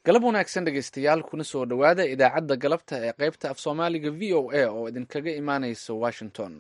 galab wanaagsan dhegaystayaal kuna soo dhowaada idaacadda galabta ee qaybta af soomaaliga v o a oo idinkaga imaanaysa washington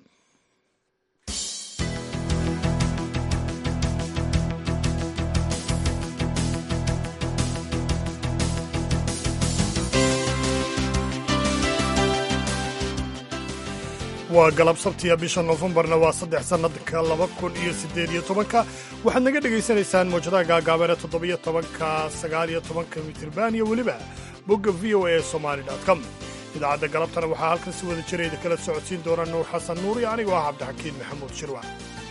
waa galab sabtiya bisha noofembarna waa saddex sannadka laba kun iyo siddeed iyo tobanka waxaad naga dhegaysanaysaan mawjadaha gaagaaban ee toddobiyo tobanka sagaaliyo tobanka mitirban iyo weliba bogga v o a somali com idaacadda galabtana waxaa halkan si wada jirayda kala socodsiin doona nuur xasan nuur iyo anigoo ah cabdixakiin maxamuud shirwac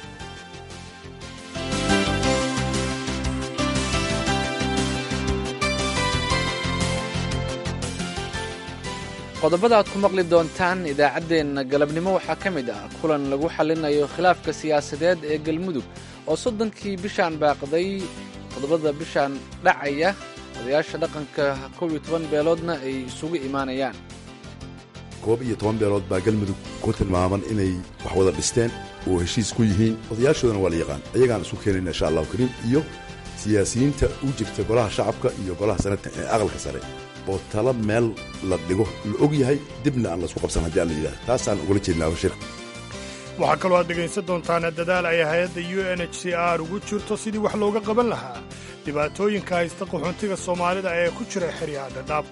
qodobada aad ku maqli doontaan idaacaddeenna galabnimo waxaa ka mid ah kulan lagu xallinayo khilaafka siyaasadeed ee galmudug oo soddonkii bishaan baaqday toddobada bishaan dhacaya odayaasha dhaqanka kow iyo toban beeloodna ay isugu imaanayaan koob iyo toban beelood baa galmudug ku tilmaaman inay wax wada dhisteen oo heshiis ku yihiin odayaashoodana waa la yaqaan ayagaan isu keenayna insha allahu kariim iyo siyaasiyiinta u jirta golaha shacabka iyo golaha sanadka ee aqalka sare oo tala meel la dhigo la og yahay dibna aan laisku qabsan haddii aan la yidhaha taasaan ugala jeednaa shir waxaa kaloo aad dhegaysan doontaan dadaal ay hay-adda u n h c r ugu jirto sidii wax looga qaban lahaa dhibaatooyinka haysta qaxoontiga soomaalida ee ku jira xeryaha dhadhaab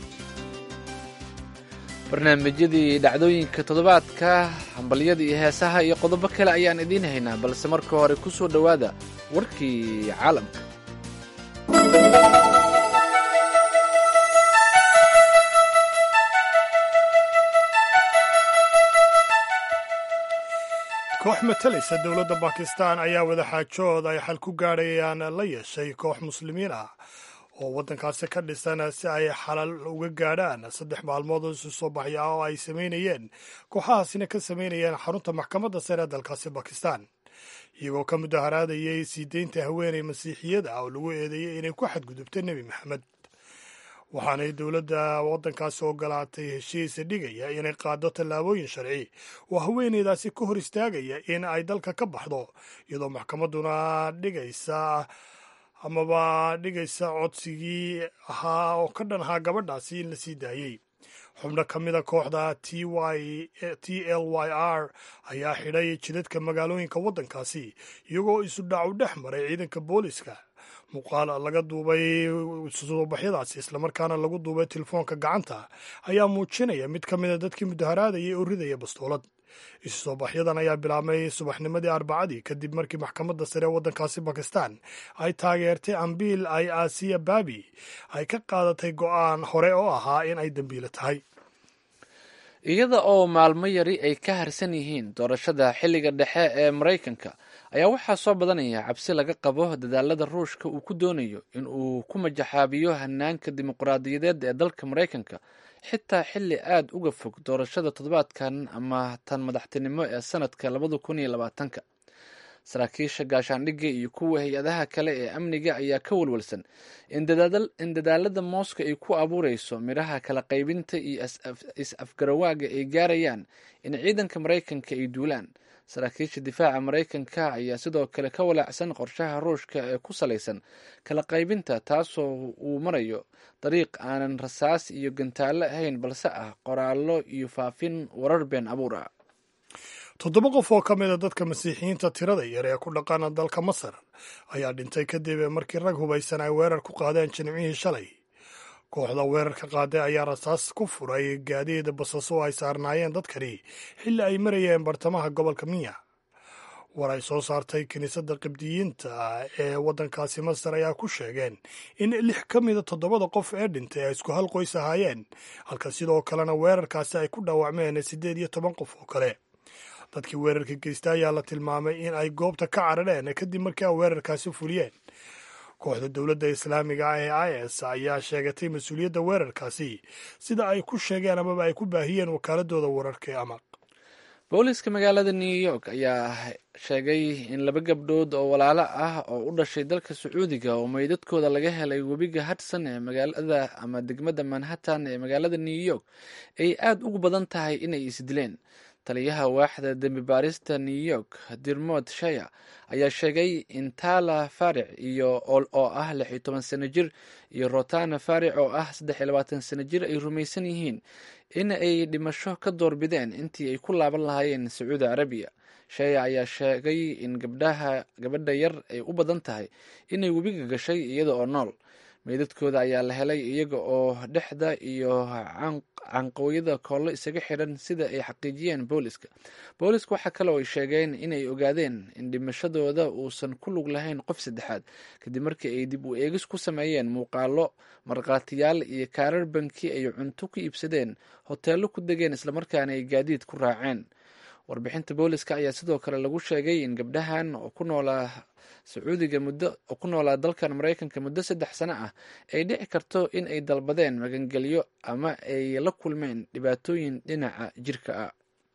barnaamijyadii dhacdooyinka toddobaadka hambalyada iyo heesaha iyo qodobo kale ayaan idiin haynaa balse marka hore ku soo dhowaada warkii caalamka koox matalaysa dowladda bakistan ayaa wadaxaajood ay xal ku gaadhayaan la yeeshay koox muslimiin ah oo waddankaasi ka dhisan si ay xalal uga gaadhaan saddex maalmood oo isu soo baxya oo ay samaynayeen kooxahaasina ka samaynayeen xarunta maxkamadda sare ee dalkaasi bakistan iyagoo ka mudaharaadayay sii deynta haweeney masiixiyada ah oo lagu eedeeyey inay ku xadgudubta nebi maxamed waxaanay dowladda waddankaasi ogolaatay heshiis dhigaya inay qaado tallaabooyin sharci oo haweeneydaasi ka hor istaagaya in ay dalka ka baxdo iyadoo maxkamadduna dhigaysa amaba dhigaysa codsigii ahaa oo ka dhan ahaa gabadhaasi in la sii daayey xubno ka mida kooxda t l y r ayaa xidhay jidadka magaalooyinka waddankaasi iyagoo isu dhacu dhex maray ciidanka booliska muuqaal laga duubay suubaxyadaasi islamarkaana lagu duubay telefoonka gacanta ayaa muujinaya mid ka mida dadkii mudaharaadayay oo ridaya bastoolad isu soobaxyadan ayaa bilaabmay subaxnimadii arbacadii kadib markii maxkamadda sare ee waddankaasi bakistan ay taageertay ambiil ay aasiya baabi ay ka qaadatay go'aan hore oo ahaa in ay dembiilo tahay iyada oo maalmo yari ay ka harsan yihiin doorashada xilliga dhexe ee maraykanka ayaa waxaa soo badanaya cabsi laga qabo dadaalada ruushka uu ku doonayo in uu ku majaxaabiyo hanaanka dimuqraadiyadeed ee dalka maraykanka xitaa xilli aad uga fog doorashada toddobaadkan ama tan madaxtinimo ee sanadka labada kun iyo labaatanka saraakiisha gaashaandhigga iyo kuwa hay-adaha kale ee amniga ayaa ka walwalsan in dadaalada mooska ay ku abuureyso midhaha kala qaybinta iyo is-afgarawaaga ay gaarayaan in ciidanka maraykanka ay duulaan saraakiisha difaaca maraykanka ayaa sidoo kale ka walaacsan qorshaha ruushka ee ku salaysan kala qaybinta taasoo uu marayo dariiq aanan rasaas iyo gantaallo ahayn balse ah qoraallo iyo faafin warar been abuur ah toddoba qof oo ka mida dadka masiixiyiinta tirada yar ee ku dhaqana dalka masar ayaa dhintay kadib markii rag hubaysan ay weerar ku qaadeen jimcihii shalay kooxda weerarka qaaday ayaa rasaas ku furay gaadiid basaso oo ay saarnaayeen dadkani xilli ay marayeen bartamaha gobolka minya war ay soo saartay kiniisadda qibdiyiinta ee waddankaasi masar ayaa ku sheegeen in lix ka mida toddobada qof ee dhintay ay isku hal qoys ahaayeen halka sidoo kalena weerarkaasi ay ku dhaawacmeen siddeed iyo toban qof oo kale dadkii weerarka geysta ayaa la tilmaamay in ay goobta ka carareen kadib markii ay weerarkaasi fuliyeen kooxda dowladda islaamiga ah ee is ayaa sheegatay mas-uuliyadda weerarkaasi sida ay ku sheegeen amaba ay ku baahiyeen wakaaladooda wararka ee amaq booliska magaalada new york ayaa sheegay in laba gabdhood oo walaalo ah oo u dhashay dalka sacuudiga oo meydadkooda laga helay webiga hudson ee magaalada ama degmada manhattan ee magaalada new york ay aada ugu badan tahay inay isdileen taliyaha waaxda dembi baarista new york dirmod shaya ayaa sheegay in tala faric iyo oo ah lix iyo toban sano jir iyo rotana faric oo ah saddex iyo labaatan sano jir ay rumaysan yihiin in ay dhimasho ka doorbideen intii ay ku laaban lahaayeen sacuudi carabiya shaya ayaa sheegay in gabdhaha gabadha yar ay u badan tahay inay webiga gashay iyada oo nool meydadkooda ayaa la helay iyaga oo dhexda iyo canqooyada koollo isaga xidhan sida ay xaqiijiyeen booliska booliska waxaa kale oo ay sheegeen inay ogaadeen in dhimashadooda uusan ku lug lahayn qof saddexaad kadib markii ay dib u eegis ku sameeyeen muuqaalo markhaatiyaal iyo kaarar banki ay cunto ku iibsadeen hoteello ku degeen islamarkaana ay gaadiid ku raaceen warbixinta booliska ayaa sidoo kale lagu sheegay in gabdhahan oo ku noolaa sacuudiga muddo oo ku noolaa dalkan maraykanka muddo saddex sano ah ay dhici karto in ay dalbadeen magangelyo ama ay la kulmeen dhibaatooyin dhinaca jirka ah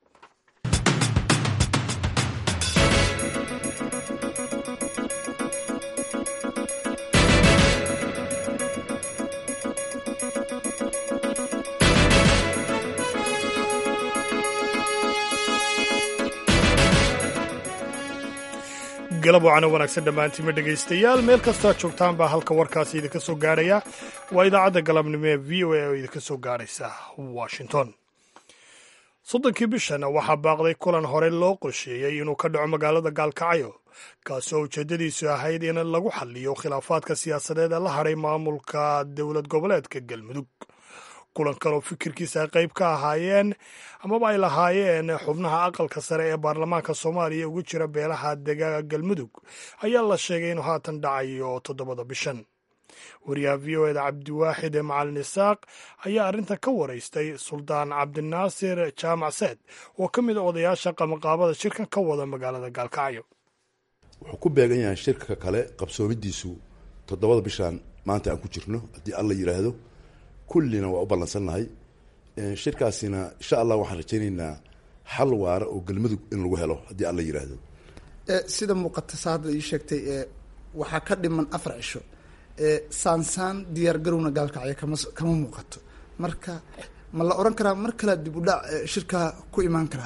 galab wacana wanaagsan dhammaantiima dhegaystayaal meel kastaa joogtaan baa halka warkaasi idinka soo gaarhaya waa idaacadda galabnimo ee v o a oo idinka soo gaarhaysa washington soddonkii bishan waxaa baaqday kulan hore loo qorsheeyey inuu ka dhaco magaalada gaalkacyo kaasoo ujeeddadiisu ahayd in lagu xaliyo khilaafaadka siyaasadeed ee la hadhay maamulka dowlad goboleedka galmudug kulankan oo fikirkiisa ay qayb ka ahaayeen amaba ay lahaayeen xubnaha aqalka sare ee baarlamaanka soomaaliya ugu jira beelaha degaaga galmudug ayaa la sheegay inuu haatan dhacayo toddobada bishan wariyaha v o eda cabdiwaaxid macalin isaaq ayaa arrintan ka waraystay suldaan cabdinaasir jaamac seed oo ka mid a odayaasha qabanqaabada shirkan ka wada magaalada gaalkacyo wuxuu ku beegan yahay shirka kale qabsoomidiisu toddobada bishan maanta aan ku jirno haddii alla yidhaahdo kullina waa u ballansannahay shirkaasina insha allah waxaan rajaynaynaa xal waara oo galmudug in lagu helo haddii alla yidhaahdo sida muuqata sa hadda ii sheegtay waxaa ka dhiman afar cisho saansaan diyaar garowna gaalkacyo kama kama muuqato marka ma la oran karaa mar kale dib u dhac shirka ku imaan karaa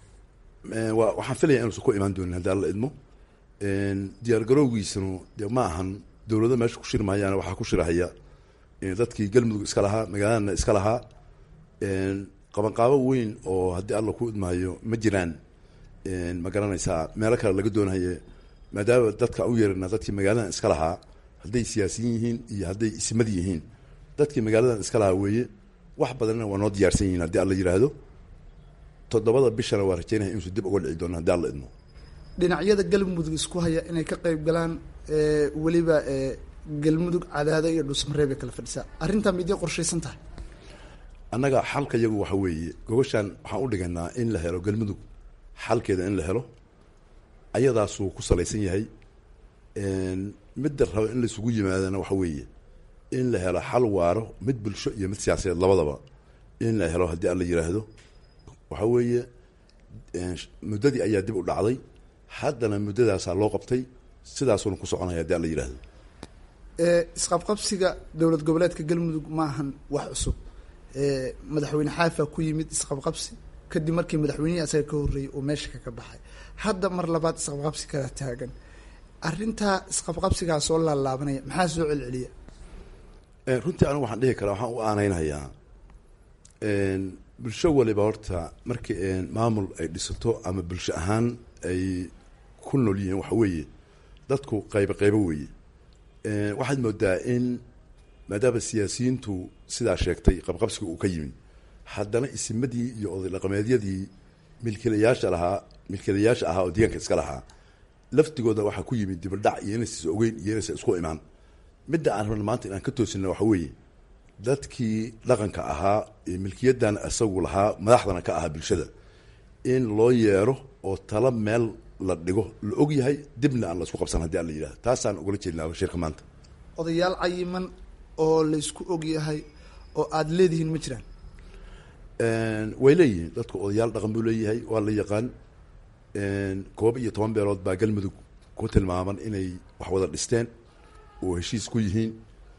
wa waxaan filaya inuusan ku imaan doonin haddii alla idmo diyaar garowgiisanu dee ma ahan dowlado meesha ku shiri mahayaana waxaa ku shirahaya dadkii galmudug iska lahaa magaaladana iska lahaa qabanqaabo weyn oo haddii alla ku idmaayo ma jiraan ma garanaysaa meelo kale laga doonahaye maadaama dadka u yeerana dadkii magaaladan iska lahaa hadday siyaasiyiin yihiin iyo hadday ismad yihiin dadkii magaaladan iska lahaa weeye wax badanna waa noo diyaarsan yihiin haddii alla yidhaahdo toddobada bishana waa rajaynaya inuusan dib uga dhici doono haddii alla idmo dhinacyada galmudug isku haya inay ka qayb galaan weliba galmudug cadaado iyo dhuusmareeb bay kala fadhisaa arrintaa miday qorshaysan tahay annaga xalka iyagu waxa weeye gogoshaan waxaan u dhiganaa in la helo galmudug xalkeeda in la helo ayadaasuu ku salaysan yahay midda raba in laisugu yimaadana waxa weeye in la helo xal waaro mid bulsho iyo mid siyaasadeed labadaba in la helo haddii alla yidhaahdo waxa weeye muddadii ayaa dib u dhacday haddana muddadaasaa loo qabtay sidaasuuna ku soconaya haddii alla yidhaahdo isqabqabsiga dowlad goboleedka galmudug ma ahan wax cusub madaxweyne xaafa ku yimid isqabqabsi kadib markii madaxweynihii asaga ka horreeyey uu meesha kaga baxay hadda mar labaad isqabqabsi kala taagan arrintaa isqabqabsigaa soo laalaabanaya maxaa soo celceliya runtii anigu waxaan dhihi karaa waxaan u aaneynhayaa bulsho waliba horta markii maamul ay dhisato ama bulsho ahaan ay ku nool yihiin waxa weeye dadku qaybo qaybo weeye waxaad moodaa in maadaama siyaasiyiintu sidaa sheegtay qabqabsiga uu ka yimid haddana isimadii iyo oday dhaqameedyadii milkiilayaasha lahaa milkiilayaasha ahaa oo deegaanka iska lahaa laftigooda waxaa ku yimid dibadhac iyo inaysa ogeyn iyo inaysa isku imaan midda aan rabna maanta inaan ka toosina waxa weeye dadkii dhaqanka ahaa ee milkiyadan isagu lahaa madaxdana ka ahaa bulshada in loo yeero oo tala meel la dhigo la og yahay dibna aan la isku qabsan hadii aan la yidhahdo taasaan ugala jeednaa shirka maanta odayaal cayiman oo laysku og yahay oo aada leedihiin ma jiraan way leeyihiin dadku odayaal dhaqan buu leeyahay waa la yaqaan koob iyo toban beelood baa galmudug ku tilmaaman inay wax wada dhisteen oo heshiis ku yihiin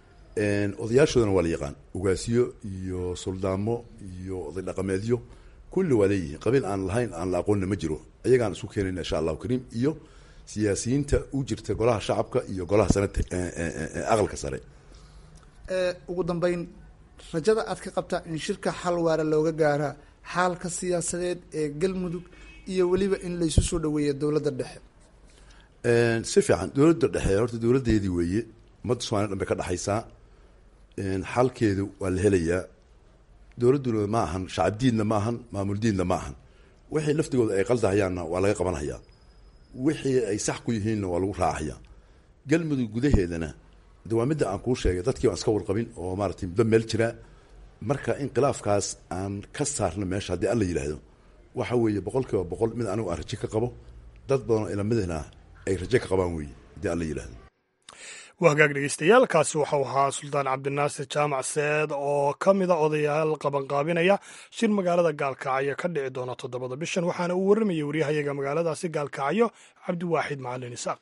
odayaashoodana waa la yaqaan ugaasiyo iyo suldaamo iyo oday dhaqameedyo kulli waa leeyihiin qabiil aan lahayn aan la aqoonna ma jiro ayagaan isku keenayna insha allahu kariim iyo siyaasiyiinta u jirta golaha shacabka iyo golaha sanata aqalka sare ugu dambeyn rajada aad ka qabtaa in shirka xal waara looga gaaraa xaalka siyaasadeed ee galmudug iyo weliba in laysu soo dhaweeya dowladda dhexe si fiican dowladda dhexe horta dowladdeedii weeye ummadda somalia dhan bay ka dhexaysaa xalkeedu waa la helayaa dowladduna ma ahan shacab diidna ma ahan maamul diidna ma ahan wixii laftigooda ay qaldahayaanna waa laga qabanhayaa wixii ay sax ku yihiinna waa lagu raacayaa galmudug gudaheedana de waa midda aan kuu sheegay dadkii baan iska warqabin oo maaratay muddo meel jiraa marka inqilaafkaas aan ka saarno meesha haddii alla yidhaahdo waxa weeye boqol kiiba boqol mid anigu aan raje ka qabo dad badanoo ilamidana ay raje ka qabaan weeye haddii alla yidhaahdo waa hagaag dhegeystayaal kaasi waxau ahaa suldaan cabdinaasir jaamac seed oo ka mida odayaal qabanqaabinaya shir magaalada gaalkacyo ka dhici doona toddobada bishan waxaana uu warramayay waryahayaga magaaladaasi gaalkacyo cabdiwaaxid macalin isaaq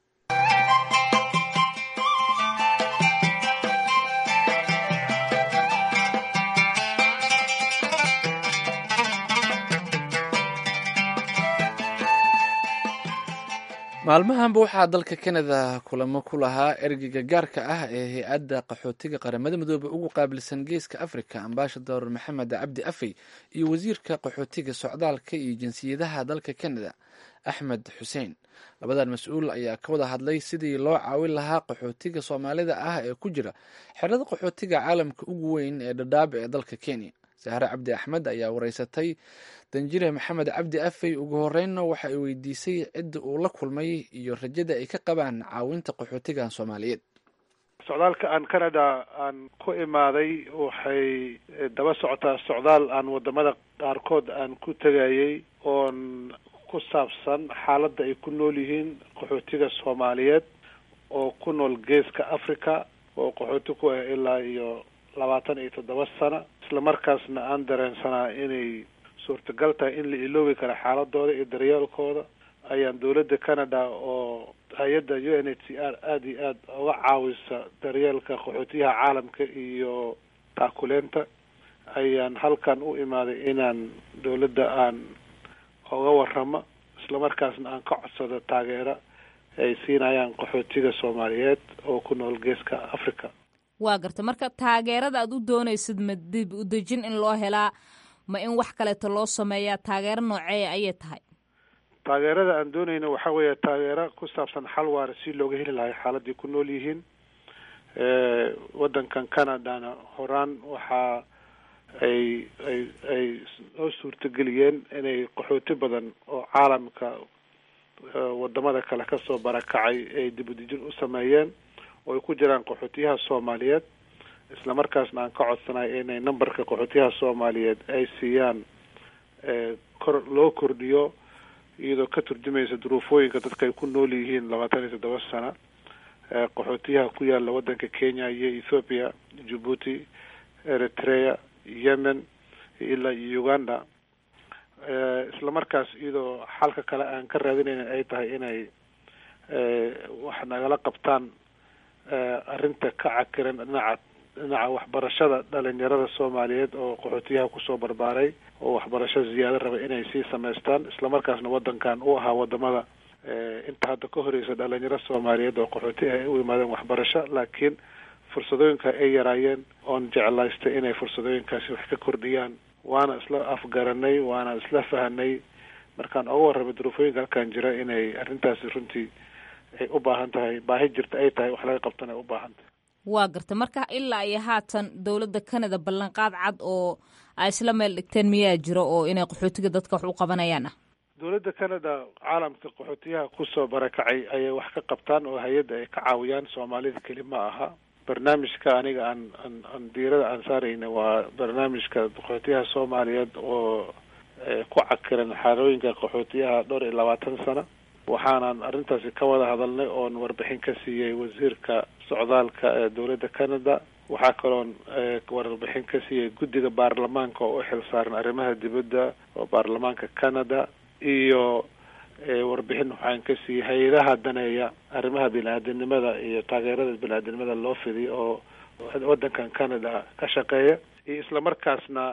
maalmahanba waxaa dalka kanada kulamo ku lahaa ergeyga gaarka ah ee hay-adda qaxootiga qaramada midoobe ugu qaabilsan geeska africa ambaashador maxamed cabdi afey iyo wasiirka qaxootiga socdaalka iyo jinsiyadaha dalka kanada axmed xuseen labadan mas-uul ayaa ka wada hadlay sidii loo caawin lahaa qaxootiga soomaalida ah ee ku jira xerada qaxootiga caalamka ugu weyn ee dhadhaab ee dalka kenya sahre cabdi axmed ayaa wareysatay danjire maxamed cabdi afey ugu horeynna waxa ay weydiisay cidda uu la kulmay iyo rajada ay ka qabaan caawinta qaxootigan soomaaliyeed socdaalka aan canada aan ku imaaday waxay daba socotaa socdaal aan wadamada qaarkood aan ku tegayay oon ku saabsan xaaladda ay ku nool yihiin qaxootiga soomaaliyeed oo ku nool geeska africa oo qaxooti ku ah ilaa iyo labaatan iyo toddoba sano isla markaasna aan dareensanaa inay suurtagal tahay in la iloobi karo xaaladooda iyo daryeelkooda ayaan dowladda canada oo hay-adda u n h c r aada iyo aada uga caawisa daryeelka qaxootiyaha caalamka iyo taakuleenta ayaan halkan u imaaday inaan dowladda aan oga waramo isla markaasna aan ka codsado taageero ay siinayaan qaxootiga soomaaliyeed oo ku nool geeska africa waa garta marka taageerada aad u doonaysid ma dib u dejin in loo helaa ma in wax kaleeto loo sameeyaa taageero nooceeya ayay tahay taageerada aan doonayna waxa weeye taageero ku saabsan xal waara si looga heli lahay xaaladii ku nool yihiin waddankan canadana horaan waxaa ay ay ay noo suurtageliyeen inay qaxooti badan oo caalamka wadamada kale kasoo barakacay ay dib u dejin u sameeyeen oo ay ku jiraan qaxootiyaha soomaaliyeed isla markaasna aan ka codsanay inay numberka qaxootiyaha soomaaliyeed ay siiyaan kor loo kordhiyo iyadoo ka turjumaysa duruufooyinka dadka ay ku nool yihiin labaatan iyo toddoba sano qaxootiyaha ku yaala waddanka kenya iyo ethoopia djibuuti eritrea yemen ilaa iyo uganda isla markaas iyadoo xalka kale aan ka raadinayna ay tahay inay wax nagala qabtaan arrinta ka cakiran dhinaca dhinaca waxbarashada dhalinyarada soomaaliyeed oo qaxootiyaha kusoo barbaaray oo waxbarasho ziyaado raba inay sii samaystaan isla markaasna waddankan u ahaa wadamada inta hadda ka horeysa dhalinyaro soomaaliyeed oo qaxooti ay u yimaadeen waxbarasho laakiin fursadooyinka ay yaraayeen oon jeclaystay inay fursadooyinkaasi wax ka kordhiyaan waana isla afgaranay waana isla fahanay markaan oga warramay duruufooyinka halkan jira inay arrintaasi runtii ay u baahan tahay baahi jirta ay tahay wax laga qabtana ay u baahan tahay waa garta marka ilaa iyo haatan dowladda canada ballanqaad cad oo ay isla meel dhigteen miyaa jiro oo inay qaxootiga dadka wax u qabanayaan ah dowladda canada caalamka qaxootiyaha kusoo barakacay ayay wax ka qabtaan oo hay-adda ay ka caawiyaan soomaalida keli ma aha barnaamijka aniga aan aan aan diirada aan saarayna waa barnaamijka qaxootiyaha soomaaliyeed oo ku cakiran xaalooyinka qaxootiyaha dhowr iyo labaatan sano waxaanan arrintaasi ka wada hadalnay oon warbixin ka siiyey wasiirka socdaalka ee dowladda canada waxaa kaloon warbixin ka siiyey guddiga baarlamaanka oo u xil saaran arrimaha dibadda oo baarlamaanka canada iyo warbixin waxaan ka siiyey hay-adaha daneeya arrimaha bini-aadamnimada iyo taageerada bini-aadamnimada loo fidiyo oo waddankan canada ka shaqeeya iyo isla markaasna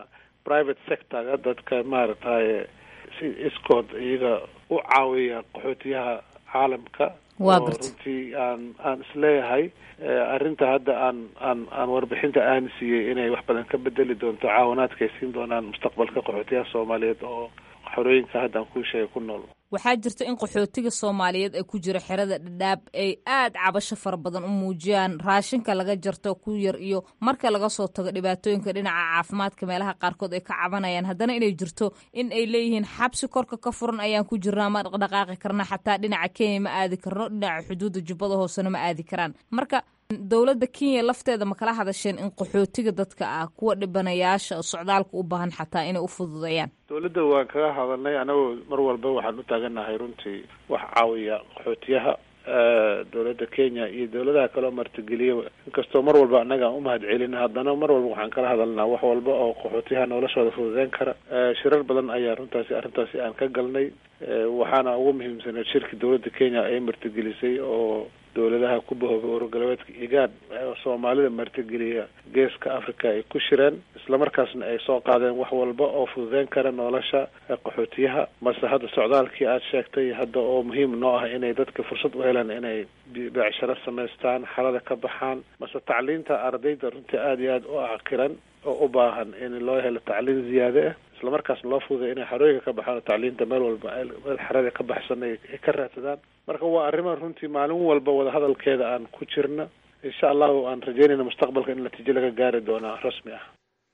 private sectorga dadka maaragtay si iskood iyaga u caawiya qaxootiyaha caalamka Waa oo gartay. runtii aan aan isleeyahay eh, arrinta hadda aan aan aan warbixinta aan siiyey inay wax badan ka bedeli doonto caawinaadka ay siin doonaan mustaqbalka qaxootiyaha soomaaliyeed oo xorooyinka hadda aan kuu sheegay ku nool waxaa jirta in qaxootiga soomaaliyeed ee ku jira xerada dhadhaab ay aad cabasho fara badan u muujiyaan raashinka laga jarto ku yar iyo marka laga soo tago dhibaatooyinka dhinaca caafimaadka meelaha qaarkood ay ka cabanayaan haddana inay jirto in ay leeyihiin xabsi korka ka furan ayaan ku jirnaa ma dhaqdhaqaaqi karna xataa dhinaca kenya ma aadi karno dhinaca xuduudda jubbada hoosena ma aadi karaan marka dowladda kenya lafteeda ma kala hadasheen in qaxootiga dadka ah kuwa dhibanayaasha socdaalka u baahan xataa inay u fududeeyaan dowladda waan kaga hadalnay anagoo mar walba waxaan u taaganahay runtii wax caawiya qaxootiyaha eh, dowladda kenya iyo dowladaha kaleo martigeliya inkastoo mar walba annaga aan umahad celin haddana mar walba waxaan kala hadalnaa wax walba oo qaxootiyaha noloshooda fududeyn kara Eh, shirar badan ayaa runtaasi arrintaasi aan ka galnay Eh, waxaana ugu muhiimsaneed shirki dowladda kenya ay martigelisay oo dowladaha ku bahoobay ururgalabeedka igaan ee soomaalida martigeliya geeska africa ay ku shireen islamarkaasna ay soo qaadeen wax walba oo fududeyn kara nolosha ee qaxootiyaha mase hadda socdaalkii aad sheegtay hadda oo muhiim noo ah inay dadka fursad u helaan inay bi- beecsharo samaystaan xalada ka baxaan mase tacliinta ardayda runtii aada iyo aada u caqiran oo u baahan in loo helo tacliin ziyaade ah islamarkaasna loo fududay inay xarooyinka ka baxaan oo tacliinta meel walba ay- meel xarada ka baxsan ay ay ka raadsadaan marka waa arrima runtii maalin walba wadahadalkeeda aan ku jirna insha allahu aan rajeynayna mustaqbalka in natiijo laga gaari doonaa rasmi ah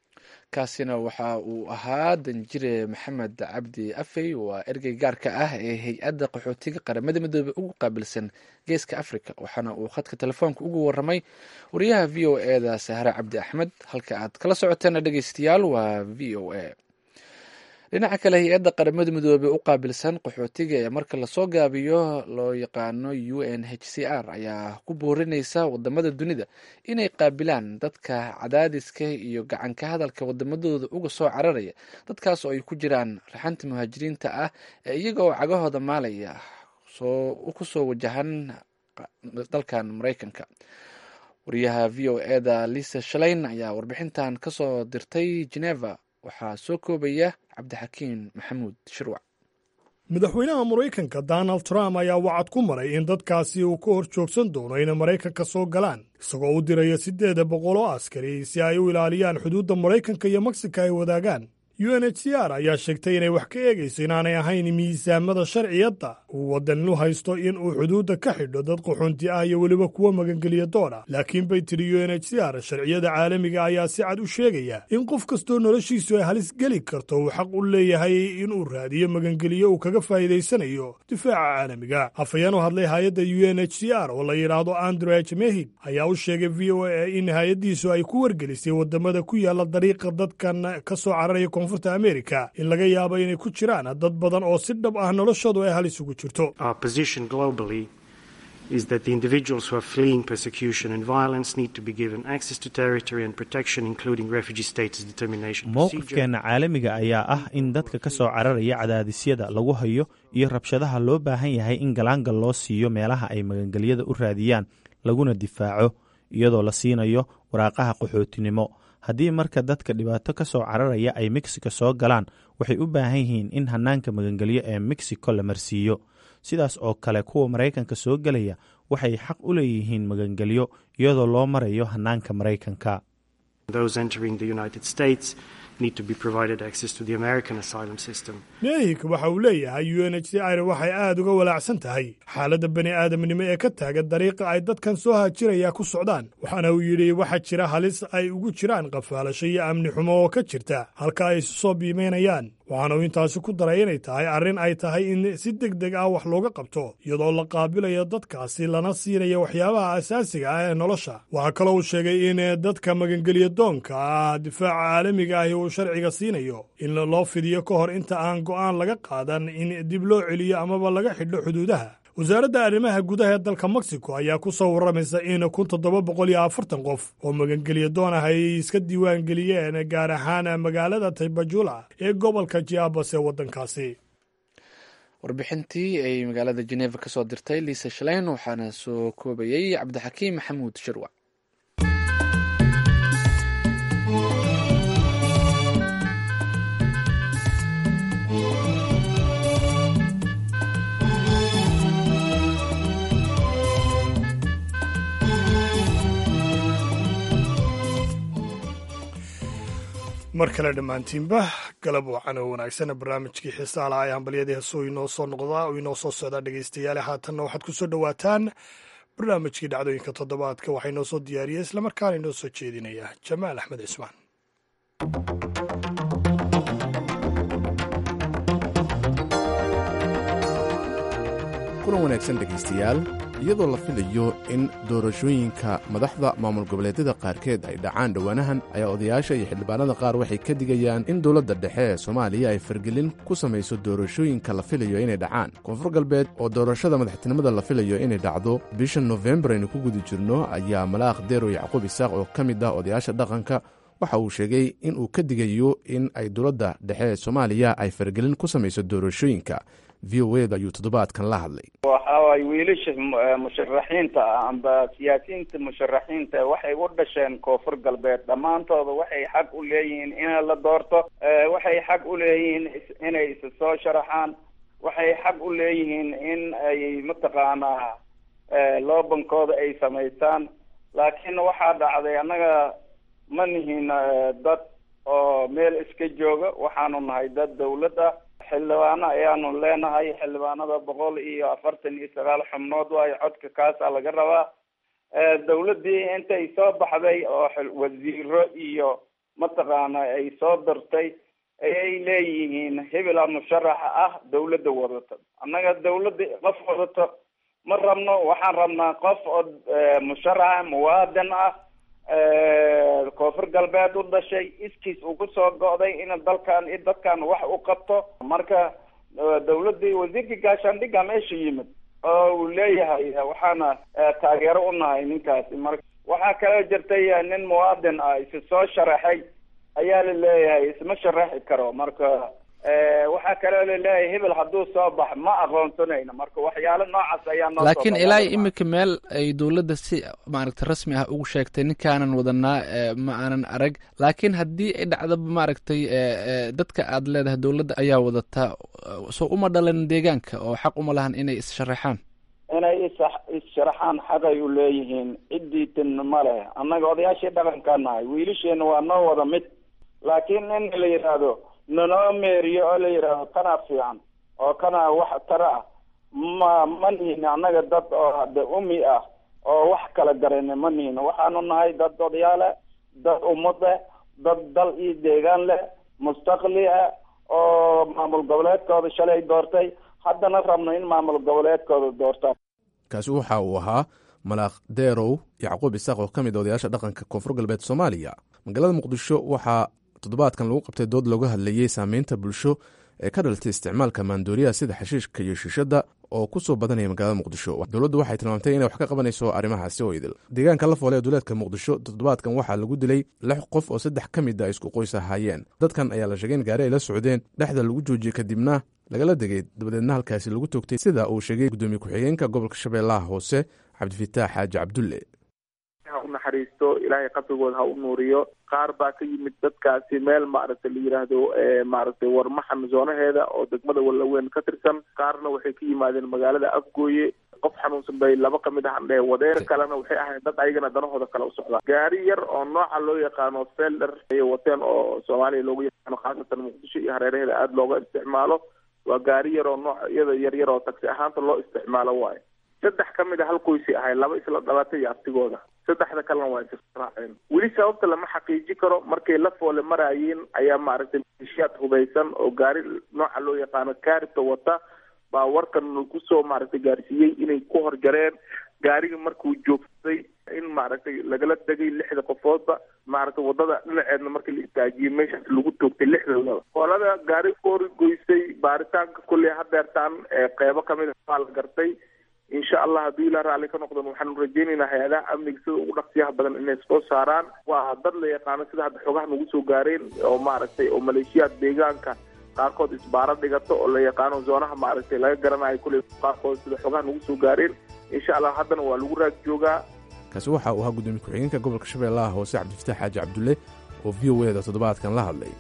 kaasina waxa uu ahaa danjire maxamed cabdi afey waa ergey gaarka ah ee hay-adda qaxootiga qaramada midoobe ugu qaabilsan geeska africa waxaana uu khadka telefoonka ugu waramay wariyaha v o e da sahre cabdi axmed halka aad kala socoteena dhegeystayaal waa v o a dhinaca kale hay-adda qaramada midoobe u qaabilsan qaxootiga ee marka lasoo gaabiyo loo yaqaano u n h c r ayaa ku boorinaysa wadamada dunida inay qaabilaan dadka cadaadiska iyo gacanka hadalka wadamadooda uga soo cararaya dadkaas oo ay ku jiraan raxanta muhaajiriinta ah ee iyaga oo cagahooda maalaya soo kusoo wajahan dalkan maraykanka wariyaha v o e da lisa shalayn ayaa warbixintan kasoo dirtay geneva waxaa soo koobaya cabdixakiin maxamuud shirwac madaxweynaha maraykanka donald trump ayaa wacad ku maray in dadkaasi uu ka hor joogsan doono inay maraykanka soo galaan isagoo u diraya siddeeda boqol oo askari si ay u ilaaliyaan xuduudda maraykanka iyo meksika ay wadaagaan u n h c r ayaa sheegtay inay wax ka eegayso inaanay ahayn miisaamada sharciyadda uu waddan u haysto in uu xuduudda ka xidho dad qaxoonti ah iyo weliba kuwa magangeliya doona laakiin bay tiri u n h c r sharciyada caalamiga ayaa si cad u sheegaya in qof kastoo noloshiisu ay halis geli karto uu xaq u leeyahay inuu raadiyo magangeliyo uu kaga faa'iidaysanayo difaaca caalamiga afhayeen u hadlay hay-adda u n h c r oo la yidhaahdo andrej mehig ayaa u sheegay v o a in hay-addiisu ay ku wargelisay wadamada ku yaala dariiqa dadkan ka soo cararaya koonfurta amerika in laga yaabo inay ku jiraan dad badan oo si dhab ah noloshoodu ay halis ugu jirto Our position globally is that the individuals who are fleeing persecution and violence need to be given access to territory and protection, including refugee status determination procedure. mowqifkeenna caalamiga ayaa ah in dadka ka soo cararaya cadaadisyada lagu hayo iyo rabshadaha loo baahan yahay in galaangal loo siiyo meelaha ay magangelyada u raadiyaan laguna difaaco iyadoo la siinayo waraaqaha qaxootinimo haddii marka dadka dhibaato ka soo cararaya ay mexico soo galaan waxay u baahan yihiin in hanaanka magangelyo ee mexico la marsiiyo sidaas oo kale kuwa maraykanka soo gelaya waxay xaq u leeyihiin magangelyo iyadoo loo marayo hanaanka maraykanka Those entering the United States need to be provided access to the American asylum system. mehig waxa uu leeyahay u n h c r waxay aada uga walaacsan tahay xaaladda bani aadamnimo ee ka taagan dariiqa ay dadkan soo haajiraya ku socdaan waxaana uu yidhi waxaa jira halis ay ugu jiraan qafaalasho iyo amni xumo oo ka jirta halka ay isu soo biimaynayaan waxaana uu intaasi ku daray inay tahay arrin ay tahay in si deg deg ah wax looga qabto iyadoo la qaabilayo dadkaasi lana siinayo waxyaabaha asaasiga ah ee nolosha waxaa kaloo uu sheegay in dadka magangeliya doonka ah difaaca caalamiga ahi uu sharciga siinayo in loo fidiyo ka hor inta aan go'aan laga qaadan in dib loo celiyo amaba laga xidho xuduudaha wasaaradda arrimaha gudaha ee dalka mexico ayaa ku soo warramaysa in kun toddoba boqol iyo afartan qof oo magangeliya doon ah ay iska diiwaan geliyeen gaar ahaan magaalada taybajula ee gobolka jiabas ee waddankaasi warbixintii ay magaalada geneva kasoo dirtay liisa shaleyn waxaana soo koobayey cabdixakiim maxamuud shirwac mar kale dhammaantiinba galab wacan oo wanaagsan barnaamijkii xiisaha laha ee hambalyadii heesuu inoo soo noqdaa oo inoo soo socdaa dhegaystayaale haatanna waxaad ku soo dhowaataan barnaamijkii dhacdooyinka toddobaadka waxaa inoo soo diyaariyey islamarkaana inoo soo jeedinaya jamaal axmed cismaan kulan wanaagsan dhegaystayaal iyadoo la filayo in doorashooyinka madaxda maamul goboleedyada qaarkeed ay dhacaan dhowaanahan ayaa odayaasha iyo xildhibaanada qaar waxay ka digayaan in dowladda dhexe ee soomaaliya ay fargelin ku samayso doorashooyinka la filayo inay dhacaan koonfur galbeed oo doorashada madaxtinimada la filayo inay dhacdo bisha nofembar aynu ku guda jirno ayaa malaaq deero yacquub isaaq oo ka mid ah odayaasha dhaqanka waxa uu sheegay in uu ka digayo in ay dowladda dhexe ee soomaaliya ay fargelin ku samayso doorashooyinka v o eda ayuu toddobaadkan la hadlay waxa waay wiilasha musharaxiinta ah amba siyaasiyiinta musharaxiinta waxay u dhasheen koonfur galbeed dhammaantooda waxay xaq u leeyihiin in la doorto waxay xaq u leeyihiin inay isa soo sharaxaan waxay xaq u leeyihiin in ay mataqaanaa loobankooda ay samaystaan laakiin waxaa dhacday annaga ma nihin dad oo meel iska jooga waxaanu nahay dad dawlad ah xildhibaano ayaanu leenahay xildhibaanada boqol iyo afartan iyo sagaal xubnood waayo codka kaasaa laga rabaa dawladdii intay soo baxday oo wasiiro iyo mataqaana ay soo dartay ayay leeyihiin hebela musharaxa ah dawladda wadato annaga dawladda qof wadato ma rabno waxaan rabnaa qof oo musharaxa muwaadin ah koonfur galbeed u dhashay iskiis uu kusoo go'day in dalkan i dadkan wax u qabto marka dawladdii wasiirka gaashaandhigga meesha yimid oo uu leeyahay waxaana taageero u nahay ninkaasi marka waxaa kaloo jirtay nin muwaadin ah isi soo sharaxay ayaa la leeyahay isma sharaxi karo marka waxaa kaloo laleeyahay hebel hadduu soo bax ma aqoonsanayno marka waxyaalo noocaas ayaa noo laakiin ilaa iminka meel ay dowladda si maaragta rasmi ah ugu sheegtay ninkaanan wadanaa ma aanan arag laakiin haddii ay dhacdaba maaragtay dadka aad leedahay dowladda ayaa wadataa soo uma dhalan deegaanka oo xaq uma lahan inay is-sharaxaan inay is is-sharaxaan xaqay u leeyihiin cidiitin ma leh annaga odayaashii dhaqankaa nahay wiilasheena waa noo wada mid laakiin in la yidhaahdo nanoo meeriyo oo la yidhaahdo kanaa fiican oo kanaa wax tara ah ma ma nihin annaga dad oo hade umi ah oo wax kala garana ma nihin waxaanu nahay dad odayaale dad ummad leh dad dal iyo deegaan leh mustaqli ah oo maamul goboleedkooda shalay doortay haddana rabno in maamul goboleedkooda doortaan kaasi waxa uu ahaa malaaq deerow yacquub isaaq oo ka mid odayaasha dhaqanka koonfur galbeed soomaaliya magaalada muqdisho waxaa toddobaadkan lagu qabtay dood looga hadlayey saameynta bulsho ee ka dhalatay isticmaalka maandooriyaha sida xashiishka iyo shiishadda oo ku soo badanaya magaalada muqdisho dowladdu waxay tilmaamtay inay wax ka qabanayso arrimahaasi oo idil deegaanka la foole ee duleedka muqdisho toddobaadkan waxaa lagu dilay lix qof oo saddex ka mid a isku qoys ahaayeen dadkan ayaa la sheegay in gaari ay la socdeen dhexda lagu joojiyey kadibna lagala degay dabadeedna halkaasi lagu toogtay sida uu sheegay guddoomiye ku-xigeenka gobolka shabeellaha hoose cabdifitaax xaaji cabdulle ha u naxariisto ilaahay qabrigooda ha u nuuriyo qaar baa ka yimid dadkaasi meel maaragtay la yidhaahdo maaragtay warmaxan zoonaheeda oo degmada wallaweyn ka tirsan qaarna waxay ka yimaadeen magaalada afgooye qof xanuunsan bay laba ka mid ahan dheh wadeer kalena waxay ahayd dad ayagana danahooda kale u socdaan gaari yar oo nooca loo yaqaano felder ayay wateen oo soomaaliya loogu yaqaano khaasatan muqdisho iyo hareeraheeda aada looga isticmaalo waa gaari yar oo noocyada yar yar oo taksi ahaanta loo isticmaalo waayo saddex ka mid a hal qoysay ahay laba isla dhalatay iyo abtigooda saddexda kalena waa israaceen weli sababta lama xaqiiji karo markay la foole maraayeen ayaa maaragtay malishiyaad hubaysan oo gaari nooca loo yaqaano kaaribta wata baa warkan kusoo maaragtay gaarsiiyey inay ku horjareen gaariga markuu joogsaday in maaragtay lagala degay lixda qofoodba maaragtay wadada dhinaceedna markii la istaajiyey meeshaas lagu toogtay lixdoodaba qolada gaari koori goysay baaritaanka kulley hadeertaan qeybo kamid a waa la gartay insha allah haddii ilaa raalli ka noqdon waxaanu rajeynaynaa hay-adaha amniga sida ugu dhaqsiyaha badan inay soo saaraan waa dad la yaqaano sida hadda xogaha nagu soo gaareen oo maaragtay oo maleeshiyaad deegaanka qaarkood isbaaro dhigato oo la yaqaano zoonaha maaragtay laga garanayo kulley qaarkood sida xogaha nagu soo gaareen insha allah haddana waa lagu raag joogaa kaasi waxa uu ahaa guddoomiye ku-xigeenka gobolka shabeellaha hoose cabdifitaax xaaji cabdulle oo v o eda toddobaadkan la hadlay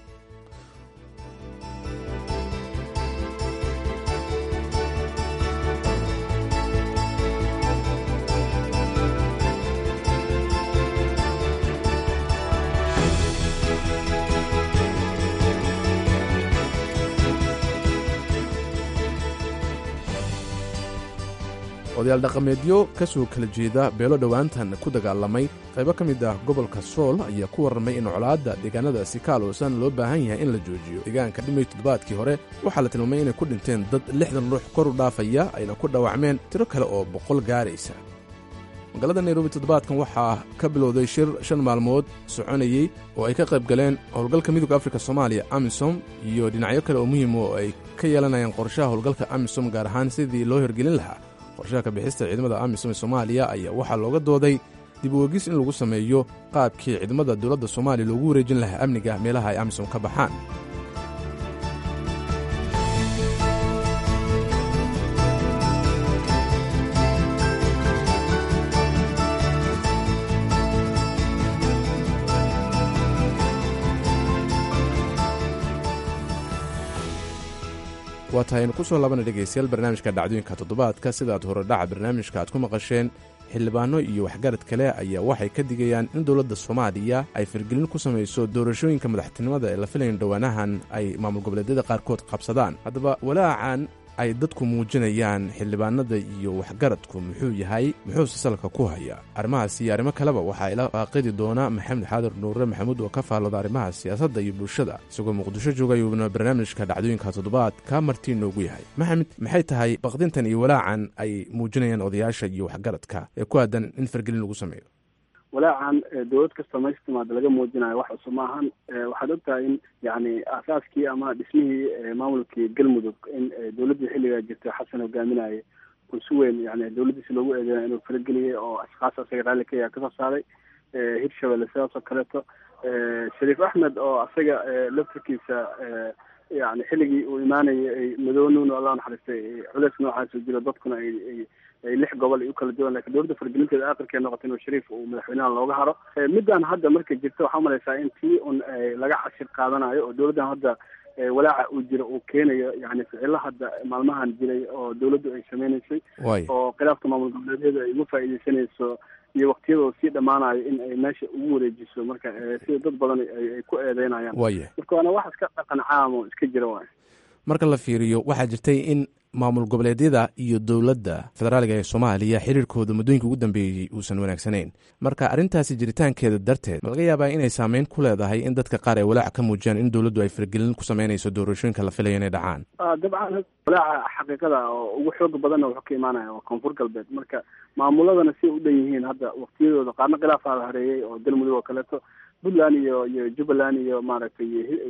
odayaal dhaqameedyo ka soo kala jeeda beelo dhowaantan ku dagaalamay qaybo ka mid ah gobolka sool ayaa ku warramay in colaadda deegaanadaasi ka aloosan loo baahan yahay in la joojiyo deegaanka dhimay toddobaadkii hore waxaa la tilmaamay inay ku dhinteen dad lixdan ruux kor u dhaafaya ayna ku dhaawacmeen tiro kale oo boqol gaaraysa magaalada nairobi toddobaadkan waxaa ka bilowday shir shan maalmood soconayey oo ay ka qayb galeen howlgalka midooda afrika soomaaliya amisom iyo dhinacyo kale oo muhiim oo ay ka yeelanayaan qorshaha howlgalka amisom gaar ahaan sidii loo hirgelin lahaa qorshaha ka bixista ciidamada amisom ee soomaaliya ayaa waxaa looga dooday dib u egis in lagu sameeyo qaabkii ciidamada dowladda soomaaliya loogu wareejin lahaa amniga meelaha ay amisom ka baxaan waa tahay aynu ku soo laabana dhegaystayaal barnaamijka dhacdooyinka toddobaadka sidaad horedhaca barnaamijka aad ku maqasheen xildhibaano iyo waxgarad kale ayaa waxay ka digayaan in dowladda soomaaliya ay fargelin ku samayso doorashooyinka madaxtinimada ee la filayn dhowaanahan ay maamul goboleedyada qaarkood qabsadaan haddaba walaacan ay dadku muujinayaan xildhibaanada iyo waxgaradku muxuu yahay muxuuse salka ku haya arrimahaas iyo arrimo kaleba waxaa ila faaqidi doona maxamed xaadir nuure maxamuud oo ka faallooda arrimaha siyaasadda iyo bulshada isagoo muqdisho jooga ayuuna barnaamijka dhacdooyinka toddobaad ka martii noogu yahay maxamed maxay tahay baqdintan iyo walaacan ay muujinayaan odayaasha iyo waxgaradka ee ku aadan in fargelin lagu sameeyo walaacan dowlad kasta meesha timaada laga muujinayo wax cusub maahan waxaad ogtahay in yani aasaaskii ama dhismihii maamulkii galmudug in dowladdii xilligaa jirtay xasan hogaaminayay uu si weyn yani dowladdiisi loogu eedeynaya inuu farageliyay oo ashkaas asaga raalli ka yaha kasoo saaray hirshabelle sidaas oo kaleeto shariif axmed oo asaga laftarkiisa yani xilligii uu imaanayay ay madoonuun alla naxariistay culeys noocaas jiro dadkuna ay ay lix gobol ay u kala duwan lakin dowladda fargelinteeda aakhirkee noqotay inuu shariif uu madaxweynaha looga haro middan hadda marka jirta waxaa umalaysaa in tii un laga cashir qaadanayo oo dowladdan hadda walaaca uu jiro uu keenayo yani ficilo hadda maalmahan jiray oo dowladdu ay sameynaysay oo khilaafka maamul goboleedyada ay uga faa'iideysanayso iyo waktiyadoo sii dhammaanayo in ay meesha ugu wareejiso marka sida dad badan ay ku eedeynayaan marka waana wax iska dhaqan caam oo iska jira waay marka la fiiriyo waxaa jirtay in maamul goboleedyada iyo dowladda federaaliga ee soomaaliya xiriirkooda muddooyinka ugu dambeeyey uusan wanaagsanayn marka arrintaasi jiritaankeeda darteed ma laga yaabaa inay saameyn ku leedahay in dadka qaar ay walaac ka muujiyaan in dowladdu ay fargelin ku sameynayso doorashooyinka la filaya inay dhacaan dabcan walaaca xaqiiqada oo ugu xooga badanna wuxuu ka imaanaya waa koonfur galbeed marka maamuladana siay u dhan yihiin hadda waktiyadooda qaarna khilaafaa la hareeyey oo galmudug oo kaleeto puntland iyo iyo jubbaland iyo maaragtay